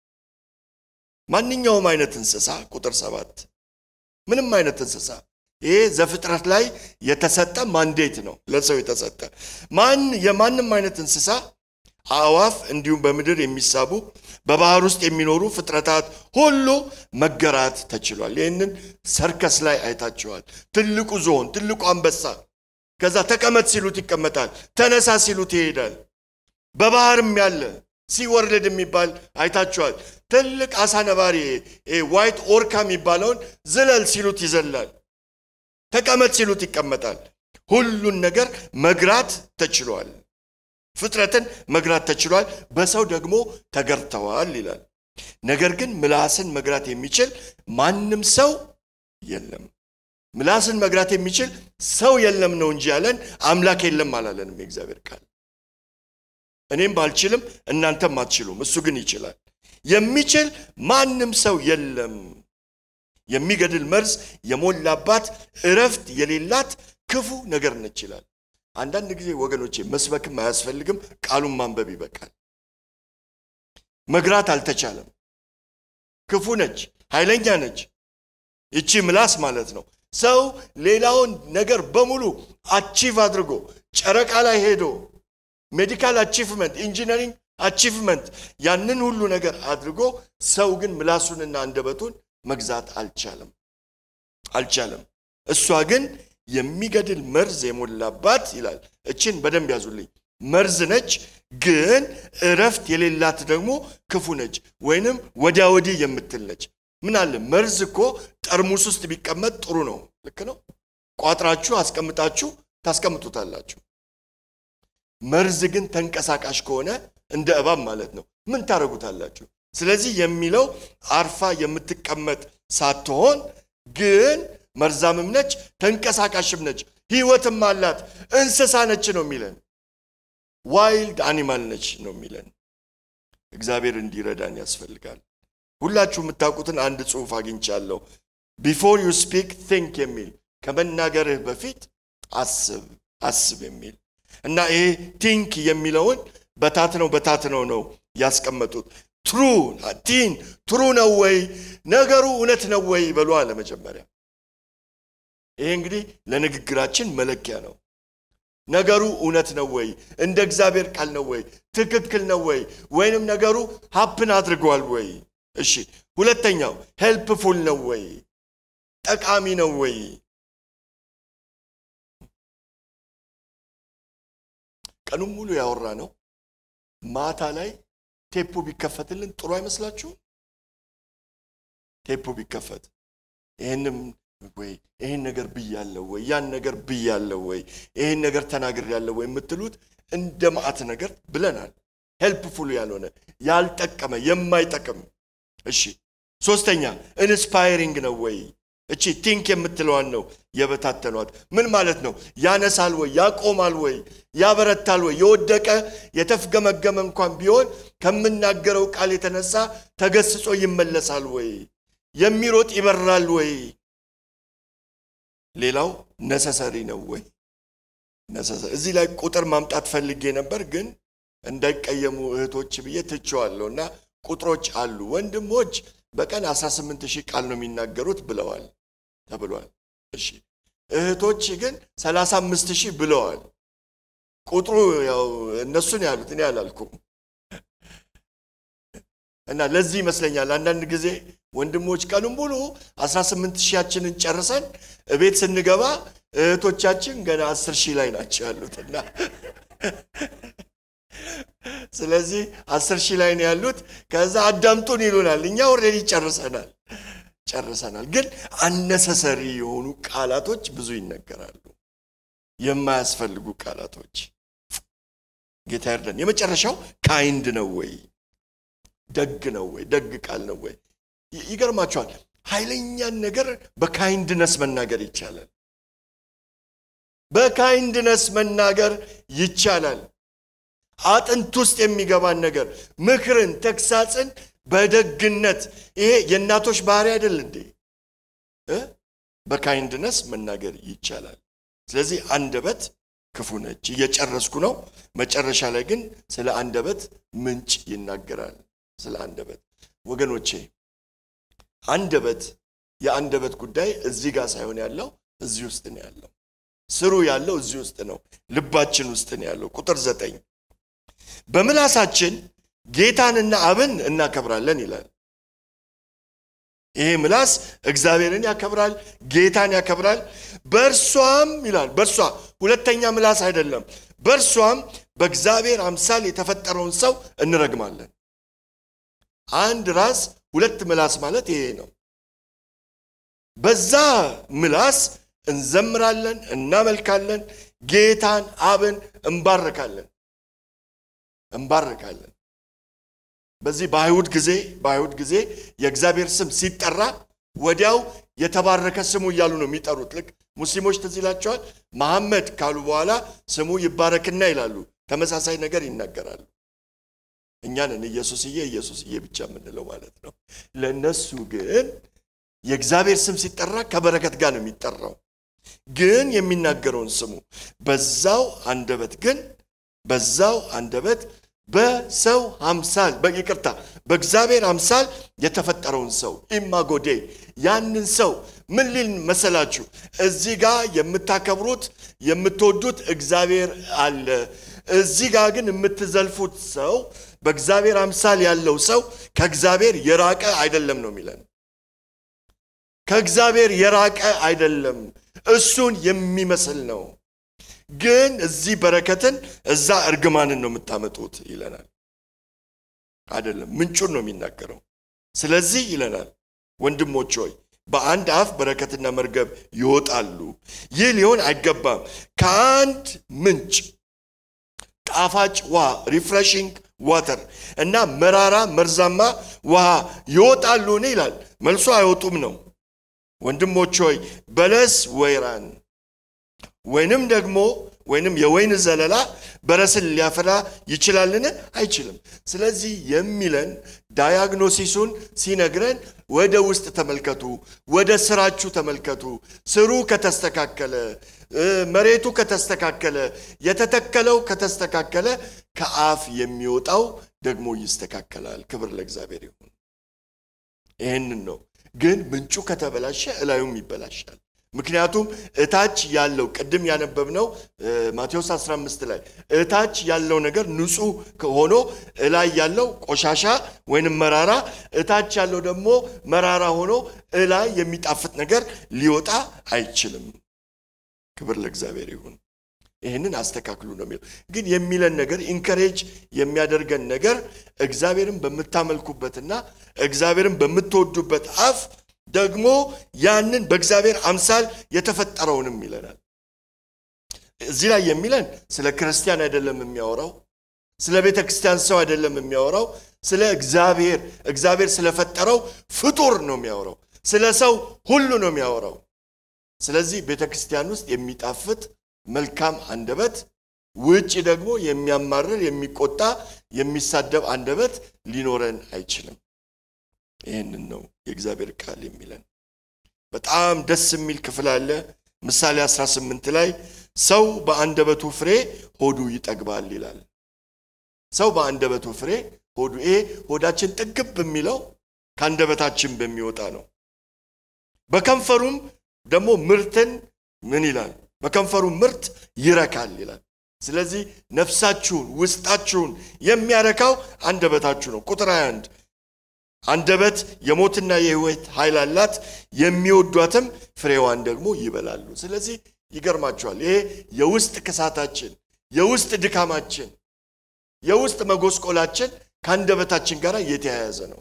ማንኛውም አይነት እንስሳ ቁጥር ሰባት ምንም አይነት እንስሳ ይሄ ዘፍጥረት ላይ የተሰጠ ማንዴት ነው፣ ለሰው የተሰጠ ማን የማንም አይነት እንስሳ አእዋፍ፣ እንዲሁም በምድር የሚሳቡ በባህር ውስጥ የሚኖሩ ፍጥረታት ሁሉ መገራት ተችሏል። ይህንን ሰርከስ ላይ አይታችኋል። ትልቁ ዝሆን፣ ትልቁ አንበሳ ከዛ ተቀመጥ ሲሉት ይቀመጣል፣ ተነሳ ሲሉት ይሄዳል። በባህርም ያለ ሲወርልድ የሚባል አይታችኋል። ትልቅ አሳ ነባሪ ዋይት ኦርካ የሚባለውን ዝለል ሲሉት ይዘላል። ተቀመጥ ሲሉት ይቀመጣል። ሁሉን ነገር መግራት ተችሏል። ፍጥረትን መግራት ተችሏል። በሰው ደግሞ ተገርተዋል ይላል። ነገር ግን ምላስን መግራት የሚችል ማንም ሰው የለም። ምላስን መግራት የሚችል ሰው የለም ነው እንጂ ያለን አምላክ የለም አላለንም የእግዚአብሔር ቃል። እኔም ባልችልም እናንተም አትችሉም፣ እሱ ግን ይችላል። የሚችል ማንም ሰው የለም። የሚገድል መርዝ የሞላባት እረፍት የሌላት ክፉ ነገር ነች ይላል። አንዳንድ ጊዜ ወገኖቼ መስበክም አያስፈልግም፣ ቃሉን ማንበብ ይበቃል። መግራት አልተቻለም። ክፉ ነች፣ ኃይለኛ ነች። ይቺ ምላስ ማለት ነው። ሰው ሌላውን ነገር በሙሉ አቺቭ አድርጎ ጨረቃ ላይ ሄዶ ሜዲካል አቺቭመንት፣ ኢንጂነሪንግ አቺቭመንት ያንን ሁሉ ነገር አድርጎ ሰው ግን ምላሱንና አንደበቱን መግዛት አልቻለም አልቻለም። እሷ ግን የሚገድል መርዝ የሞላባት ይላል። እችን በደንብ ያዙልኝ። መርዝ ነች፣ ግን እረፍት የሌላት ደግሞ ክፉ ነች፣ ወይንም ወዲያ ወዲህ የምትል ነች። ምን አለ መርዝ እኮ ጠርሙስ ውስጥ ቢቀመጥ ጥሩ ነው። ልክ ነው። ቋጥራችሁ አስቀምጣችሁ ታስቀምጡታላችሁ። መርዝ ግን ተንቀሳቃሽ ከሆነ እንደ እባብ ማለት ነው። ምን ታደርጉታላችሁ? ስለዚህ የሚለው አርፋ የምትቀመጥ ሳትሆን ግን መርዛምም ነች፣ ተንቀሳቃሽም ነች፣ ህይወትም አላት፣ እንስሳ ነች ነው የሚለን። ዋይልድ አኒማል ነች ነው የሚለን። እግዚአብሔር እንዲረዳን ያስፈልጋል። ሁላችሁ የምታውቁትን አንድ ጽሑፍ አግኝቻለሁ። ቢፎር ዩ ስፒክ ቲንክ የሚል ከመናገርህ በፊት አስብ አስብ የሚል እና ይሄ ቲንክ የሚለውን በታትነው በታትነው ነው ያስቀመጡት። ትሩ ቲን ትሩ ነው ወይ ነገሩ እውነት ነው ወይ በሉ አለ መጀመሪያ። ይሄ እንግዲህ ለንግግራችን መለኪያ ነው። ነገሩ እውነት ነው ወይ? እንደ እግዚአብሔር ቃል ነው ወይ? ትክክል ነው ወይ? ወይንም ነገሩ ሀፕን አድርገዋል ወይ? እሺ፣ ሁለተኛው ሄልፕፉል ነው ወይ? ጠቃሚ ነው ወይ? ቀኑን ሙሉ ያወራ ነው። ማታ ላይ ቴፖ ቢከፈትልን ጥሩ አይመስላችሁም? ቴፖ ቢከፈት ይህንም ወይ ይህን ነገር ብያለሁ ወይ ያን ነገር ብያለሁ ወይ ይህን ነገር ተናግሬያለሁ ወይ የምትሉት እንደ ማዕት ነገር ብለናል። ሄልፕፉል ያልሆነ ያልጠቀመ የማይጠቅም። እሺ ሶስተኛ ኢንስፓይሪንግ ነው ወይ? እቺ ቲንክ የምትለዋን ነው የበታተኗት። ምን ማለት ነው? ያነሳል ወይ? ያቆማል ወይ? ያበረታል ወይ? የወደቀ የተፍገመገመ እንኳን ቢሆን ከምናገረው ቃል የተነሳ ተገስጾ ይመለሳል ወይ? የሚሮጥ ይበራል ወይ? ሌላው ነሰሰሪ ነው ወይ? እዚህ ላይ ቁጥር ማምጣት ፈልጌ ነበር፣ ግን እንዳይቀየሙ እህቶች ብዬ ትቼዋለሁ እና ቁጥሮች አሉ። ወንድሞች በቀን 18 ሺህ ቃል ነው የሚናገሩት ብለዋል ተብሏል። እሺ እህቶች ግን 35 ሺህ ብለዋል። ቁጥሩ ያው እነሱን ያሉት እኔ አላልኩም። እና ለዚህ ይመስለኛል አንዳንድ ጊዜ ወንድሞች ቀኑን ሙሉ 18 ሺያችንን ጨርሰን እቤት ስንገባ እህቶቻችን ገና 10 ሺህ ላይ ናቸው ያሉት እና ስለዚህ አስር ሺህ ላይ ነው ያሉት። ከዛ አዳምጡን ይሉናል። እኛ ኦልሬዲ ጨርሰናል ጨርሰናል። ግን አነሰሰሪ የሆኑ ቃላቶች ብዙ ይነገራሉ፣ የማያስፈልጉ ቃላቶች። ጌታ ይርዳን። የመጨረሻው ካይንድ ነው ወይ ደግ ነው ወይ ደግ ቃል ነው ወይ? ይገርማቸዋል። ኃይለኛን ነገር በካይንድነስ መናገር ይቻላል። በካይንድነስ መናገር ይቻላል። አጥንት ውስጥ የሚገባን ነገር ምክርን፣ ተግሳጽን በደግነት ይሄ የእናቶች ባህሪ አይደል እንዴ? በካይንድነስ መናገር ይቻላል። ስለዚህ አንደበት ክፉ ነች። እየጨረስኩ ነው። መጨረሻ ላይ ግን ስለ አንደበት ምንጭ ይናገራል። ስለ አንደበት ወገኖቼ፣ አንደበት የአንደበት ጉዳይ እዚህ ጋር ሳይሆን ያለው እዚህ ውስጥ ነው ያለው። ስሩ ያለው እዚህ ውስጥ ነው፣ ልባችን ውስጥ ነው ያለው። ቁጥር ዘጠኝ በምላሳችን ጌታንና አብን እናከብራለን ይላል። ይሄ ምላስ እግዚአብሔርን ያከብራል፣ ጌታን ያከብራል። በእርሷም ይላል በእርሷ ሁለተኛ ምላስ አይደለም። በእርሷም በእግዚአብሔር አምሳል የተፈጠረውን ሰው እንረግማለን። አንድ ራስ ሁለት ምላስ ማለት ይሄ ነው። በዛ ምላስ እንዘምራለን፣ እናመልካለን፣ ጌታን አብን እንባርካለን እንባርካለን። በዚህ በአይሁድ ጊዜ በአይሁድ ጊዜ የእግዚአብሔር ስም ሲጠራ ወዲያው የተባረከ ስሙ እያሉ ነው የሚጠሩት። ልክ ሙስሊሞች ትዝ ይላቸዋል። መሐመድ ካሉ በኋላ ስሙ ይባረክና ይላሉ። ተመሳሳይ ነገር ይናገራሉ። እኛንን ኢየሱስዬ ኢየሱስዬ ብቻ የምንለው ማለት ነው። ለእነሱ ግን የእግዚአብሔር ስም ሲጠራ ከበረከት ጋር ነው የሚጠራው። ግን የሚናገረውን ስሙ። በዛው አንደበት ግን በዛው አንደበት በሰው አምሳል በይቅርታ በእግዚአብሔር አምሳል የተፈጠረውን ሰው ኢማጎዴ ያንን ሰው ምን ሊል መሰላችሁ? እዚህ ጋር የምታከብሩት የምትወዱት እግዚአብሔር አለ። እዚህ ጋር ግን የምትዘልፉት ሰው በእግዚአብሔር አምሳል ያለው ሰው ከእግዚአብሔር የራቀ አይደለም ነው የሚለን። ከእግዚአብሔር የራቀ አይደለም፣ እሱን የሚመስል ነው። ግን እዚህ በረከትን እዛ እርግማንን ነው የምታመጡት ይለናል። አይደለም፣ ምንጩን ነው የሚናገረው። ስለዚህ ይለናል ወንድሞች ሆይ በአንድ አፍ በረከትና መርገብ ይወጣሉ። ይህ ሊሆን አይገባም። ከአንድ ምንጭ ጣፋጭ ውሃ ሪፍሬሽንግ ዋተር እና መራራ መርዛማ ውሃ ይወጣሉን ይላል። መልሶ አይወጡም ነው። ወንድሞች ሆይ በለስ ወይራን ወይንም ደግሞ ወይንም የወይን ዘለላ በረስን ሊያፈራ ይችላልን? አይችልም። ስለዚህ የሚለን ዳያግኖሲሱን ሲነግረን ወደ ውስጥ ተመልከቱ፣ ወደ ስራችሁ ተመልከቱ። ስሩ ከተስተካከለ፣ መሬቱ ከተስተካከለ፣ የተተከለው ከተስተካከለ ከአፍ የሚወጣው ደግሞ ይስተካከላል። ክብር ለእግዚአብሔር ይሁን። ይህንን ነው። ግን ምንጩ ከተበላሸ እላዩም ይበላሻል። ምክንያቱም እታች ያለው ቅድም ያነበብነው ማቴዎስ 15 ላይ እታች ያለው ነገር ንጹሕ ሆኖ እላይ ያለው ቆሻሻ ወይንም መራራ፣ እታች ያለው ደግሞ መራራ ሆኖ እላይ የሚጣፍጥ ነገር ሊወጣ አይችልም። ክብር ለእግዚአብሔር ይሁን። ይህንን አስተካክሉ ነው የሚለው። ግን የሚለን ነገር ኢንከሬጅ የሚያደርገን ነገር እግዚአብሔርን በምታመልኩበትና እግዚአብሔርን በምትወዱበት አፍ ደግሞ ያንን በእግዚአብሔር አምሳል የተፈጠረውንም ይለናል። እዚህ ላይ የሚለን ስለ ክርስቲያን አይደለም የሚያወራው፣ ስለ ቤተ ክርስቲያን ሰው አይደለም የሚያወራው፣ ስለ እግዚአብሔር እግዚአብሔር ስለፈጠረው ፍጡር ነው የሚያወራው። ስለ ሰው ሁሉ ነው የሚያወራው። ስለዚህ ቤተ ክርስቲያን ውስጥ የሚጣፍጥ መልካም አንደበት፣ ውጭ ደግሞ የሚያማርር የሚቆጣ፣ የሚሳደብ አንደበት ሊኖረን አይችልም። ይህንን ነው የእግዚአብሔር ቃል የሚለን። በጣም ደስ የሚል ክፍል አለ። ምሳሌ 18 ላይ ሰው በአንደበቱ ፍሬ ሆዱ ይጠግባል ይላል። ሰው በአንደበቱ ፍሬ ሆዱ ይሄ ሆዳችን ጥግብ የሚለው ከአንደበታችን በሚወጣ ነው። በከንፈሩም ደግሞ ምርትን ምን ይላል? በከንፈሩ ምርት ይረካል ይላል። ስለዚህ ነፍሳችሁን ውስጣችሁን የሚያረካው አንደበታችሁ ነው። ቁጥር 21 አንደበት የሞትና የሕይወት ኃይል አላት፣ የሚወዷትም ፍሬዋን ደግሞ ይበላሉ። ስለዚህ ይገርማችኋል። ይሄ የውስጥ ክሳታችን፣ የውስጥ ድካማችን፣ የውስጥ መጎስቆላችን ከአንደበታችን ጋር የተያያዘ ነው።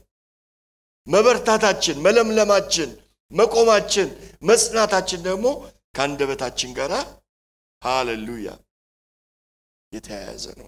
መበርታታችን፣ መለምለማችን፣ መቆማችን፣ መጽናታችን ደግሞ ከአንደበታችን ጋር ሃሌሉያ የተያያዘ ነው።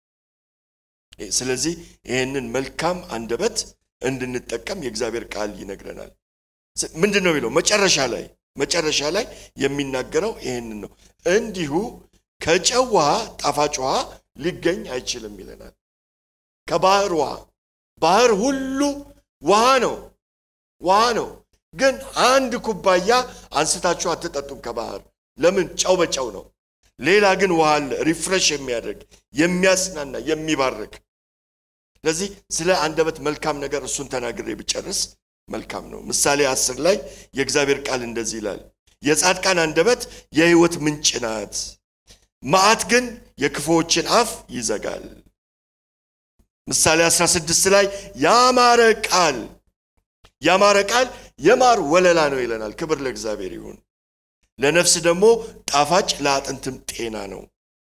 ስለዚህ ይህንን መልካም አንደበት እንድንጠቀም የእግዚአብሔር ቃል ይነግረናል። ምንድን ነው የሚለው? መጨረሻ ላይ መጨረሻ ላይ የሚናገረው ይህንን ነው። እንዲሁ ከጨው ውሃ ጣፋጭ ውሃ ሊገኝ አይችልም ይለናል። ከባህር ውሃ ባህር ሁሉ ውሃ ነው፣ ውሃ ነው። ግን አንድ ኩባያ አንስታችሁ አትጠጡም ከባህር። ለምን? ጨው በጨው ነው። ሌላ ግን ውሃ አለ፣ ሪፍሬሽ የሚያደርግ የሚያጽናና፣ የሚባርክ ስለዚህ ስለ አንደበት መልካም ነገር እሱን ተናግሬ ብጨርስ መልካም ነው። ምሳሌ አስር ላይ የእግዚአብሔር ቃል እንደዚህ ይላል፣ የጻድቃን አንደበት የሕይወት ምንጭ ናት፣ መዓት ግን የክፉዎችን አፍ ይዘጋል። ምሳሌ 16 ላይ ያማረ ቃል ያማረ ቃል የማር ወለላ ነው ይለናል። ክብር ለእግዚአብሔር ይሁን። ለነፍስ ደግሞ ጣፋጭ ለአጥንትም ጤና ነው።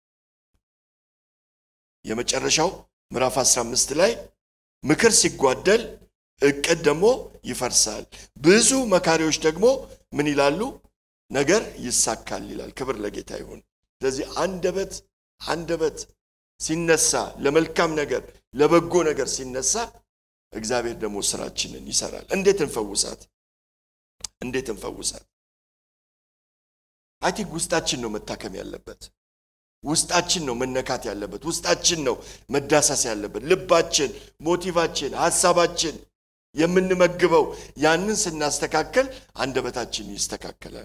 የመጨረሻው ምዕራፍ 15 ላይ ምክር ሲጓደል እቅድ ደግሞ ይፈርሳል፣ ብዙ መካሪዎች ደግሞ ምን ይላሉ? ነገር ይሳካል ይላል። ክብር ለጌታ ይሁን። ስለዚህ አንደበት አንደበት ሲነሳ ለመልካም ነገር ለበጎ ነገር ሲነሳ እግዚአብሔር ደግሞ ስራችንን ይሰራል። እንዴት እንፈውሳት? እንዴት እንፈውሳት? አይ ቲንክ ውስጣችን ነው መታከም ያለበት። ውስጣችን ነው መነካት ያለበት። ውስጣችን ነው መዳሰስ ያለበት። ልባችን፣ ሞቲቫችን፣ ሀሳባችን የምንመግበው ያንን ስናስተካከል አንደበታችን ይስተካከላል።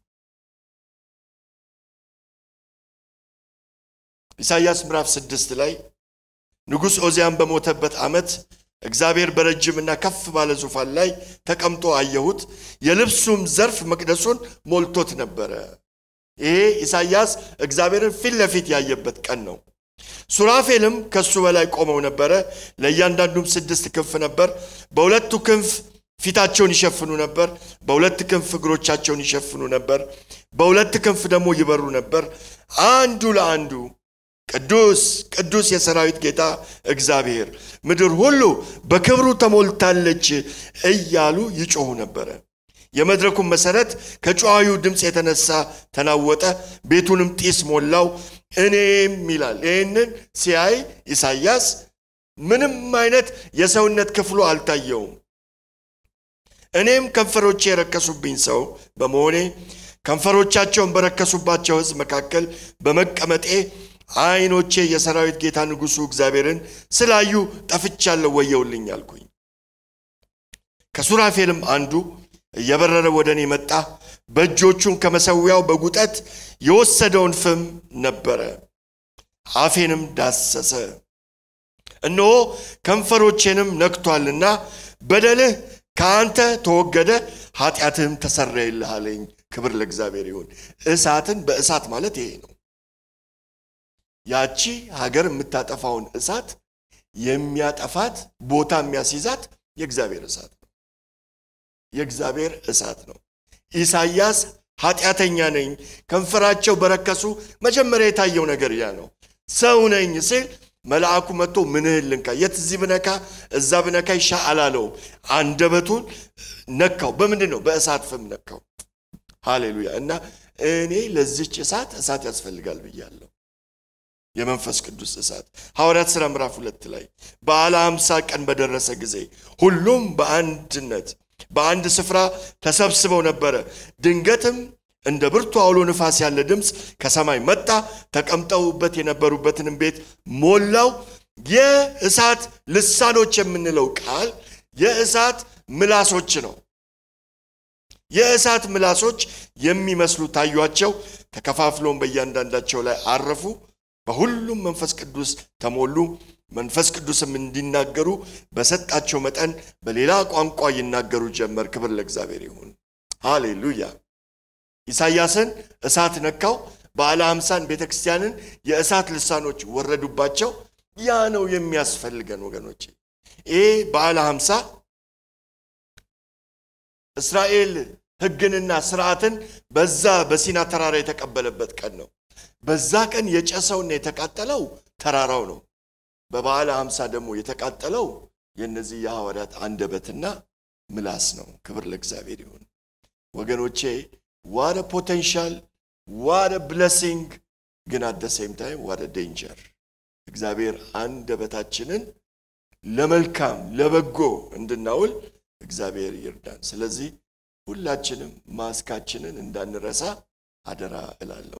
ኢሳይያስ ምዕራፍ ስድስት ላይ ንጉሥ ኦዚያን በሞተበት ዓመት እግዚአብሔር በረጅምና ከፍ ባለ ዙፋን ላይ ተቀምጦ አየሁት፣ የልብሱም ዘርፍ መቅደሱን ሞልቶት ነበረ። ይሄ ኢሳይያስ እግዚአብሔርን ፊት ለፊት ያየበት ቀን ነው። ሱራፌልም ከሱ በላይ ቆመው ነበረ። ለእያንዳንዱም ስድስት ክንፍ ነበር። በሁለቱ ክንፍ ፊታቸውን ይሸፍኑ ነበር፣ በሁለት ክንፍ እግሮቻቸውን ይሸፍኑ ነበር፣ በሁለት ክንፍ ደግሞ ይበሩ ነበር። አንዱ ለአንዱ ቅዱስ ቅዱስ የሰራዊት ጌታ እግዚአብሔር ምድር ሁሉ በክብሩ ተሞልታለች እያሉ ይጮኹ ነበረ። የመድረኩን መሰረት ከጨዋዩ ድምፅ የተነሳ ተናወጠ፣ ቤቱንም ጢስ ሞላው። እኔም ይላል ይህንን ሲያይ ኢሳይያስ ምንም አይነት የሰውነት ክፍሉ አልታየውም። እኔም ከንፈሮቼ የረከሱብኝ ሰው በመሆኔ ከንፈሮቻቸውን በረከሱባቸው ሕዝብ መካከል በመቀመጤ ዓይኖቼ የሰራዊት ጌታ ንጉሡ እግዚአብሔርን ስላዩ ጠፍቻለሁ፣ ወየውልኝ አልኩኝ። ከሱራፌልም አንዱ እየበረረ ወደ እኔ መጣ። በእጆቹም ከመሠዊያው በጉጠት የወሰደውን ፍም ነበረ፣ አፌንም ዳሰሰ። እነሆ ከንፈሮቼንም ነክቷልና በደልህ ከአንተ ተወገደ፣ ኃጢአትህም ተሰረየልህ አለኝ። ክብር ለእግዚአብሔር ይሁን። እሳትን በእሳት ማለት ይሄ ነው። ያቺ ሀገር የምታጠፋውን እሳት የሚያጠፋት ቦታ የሚያስይዛት የእግዚአብሔር እሳት ነው። የእግዚአብሔር እሳት ነው። ኢሳይያስ ኃጢአተኛ ነኝ፣ ከንፈራቸው በረከሱ። መጀመሪያ የታየው ነገር ያ ነው። ሰው ነኝ ሲል መልአኩ መጥቶ ምንህን ልንካ፣ የት እዚህ ብነካ እዛ ብነካ ይሻ አላለውም። አንደበቱን ነካው። በምንድን ነው? በእሳት ፍም ነካው። ሃሌሉያ። እና እኔ ለዚች እሳት እሳት ያስፈልጋል ብያለሁ። የመንፈስ ቅዱስ እሳት ሐዋርያት ሥራ ምዕራፍ ሁለት ላይ በዓለ ሃምሳ ቀን በደረሰ ጊዜ ሁሉም በአንድነት በአንድ ስፍራ ተሰብስበው ነበረ። ድንገትም እንደ ብርቱ አውሎ ንፋስ ያለ ድምፅ ከሰማይ መጣ፣ ተቀምጠውበት የነበሩበትንም ቤት ሞላው። የእሳት ልሳኖች የምንለው ቃል የእሳት ምላሶች ነው። የእሳት ምላሶች የሚመስሉ ታዩአቸው፣ ተከፋፍለውም በእያንዳንዳቸው ላይ አረፉ። በሁሉም መንፈስ ቅዱስ ተሞሉ። መንፈስ ቅዱስም እንዲናገሩ በሰጣቸው መጠን በሌላ ቋንቋ ይናገሩ ጀመር። ክብር ለእግዚአብሔር ይሁን። ሃሌሉያ። ኢሳይያስን እሳት ነካው። በዓለ ሃምሳን ቤተ ክርስቲያንን የእሳት ልሳኖች ወረዱባቸው። ያ ነው የሚያስፈልገን ወገኖች። ይሄ በዓለ ሃምሳ እስራኤል ሕግንና ስርዓትን በዛ በሲና ተራራ የተቀበለበት ቀን ነው። በዛ ቀን የጨሰውና የተቃጠለው ተራራው ነው። በበዓለ ሃምሳ ደግሞ የተቃጠለው የእነዚህ የሐዋርያት አንደበትና ምላስ ነው። ክብር ለእግዚአብሔር ይሁን ወገኖቼ። ዋደ ፖቴንሻል ዋደ ብለሲንግ ግን አደ ሴም ታይም ዋደ ዴንጀር። እግዚአብሔር አንደበታችንን ለመልካም ለበጎ እንድናውል እግዚአብሔር ይርዳን። ስለዚህ ሁላችንም ማስካችንን እንዳንረሳ አደራ እላለሁ።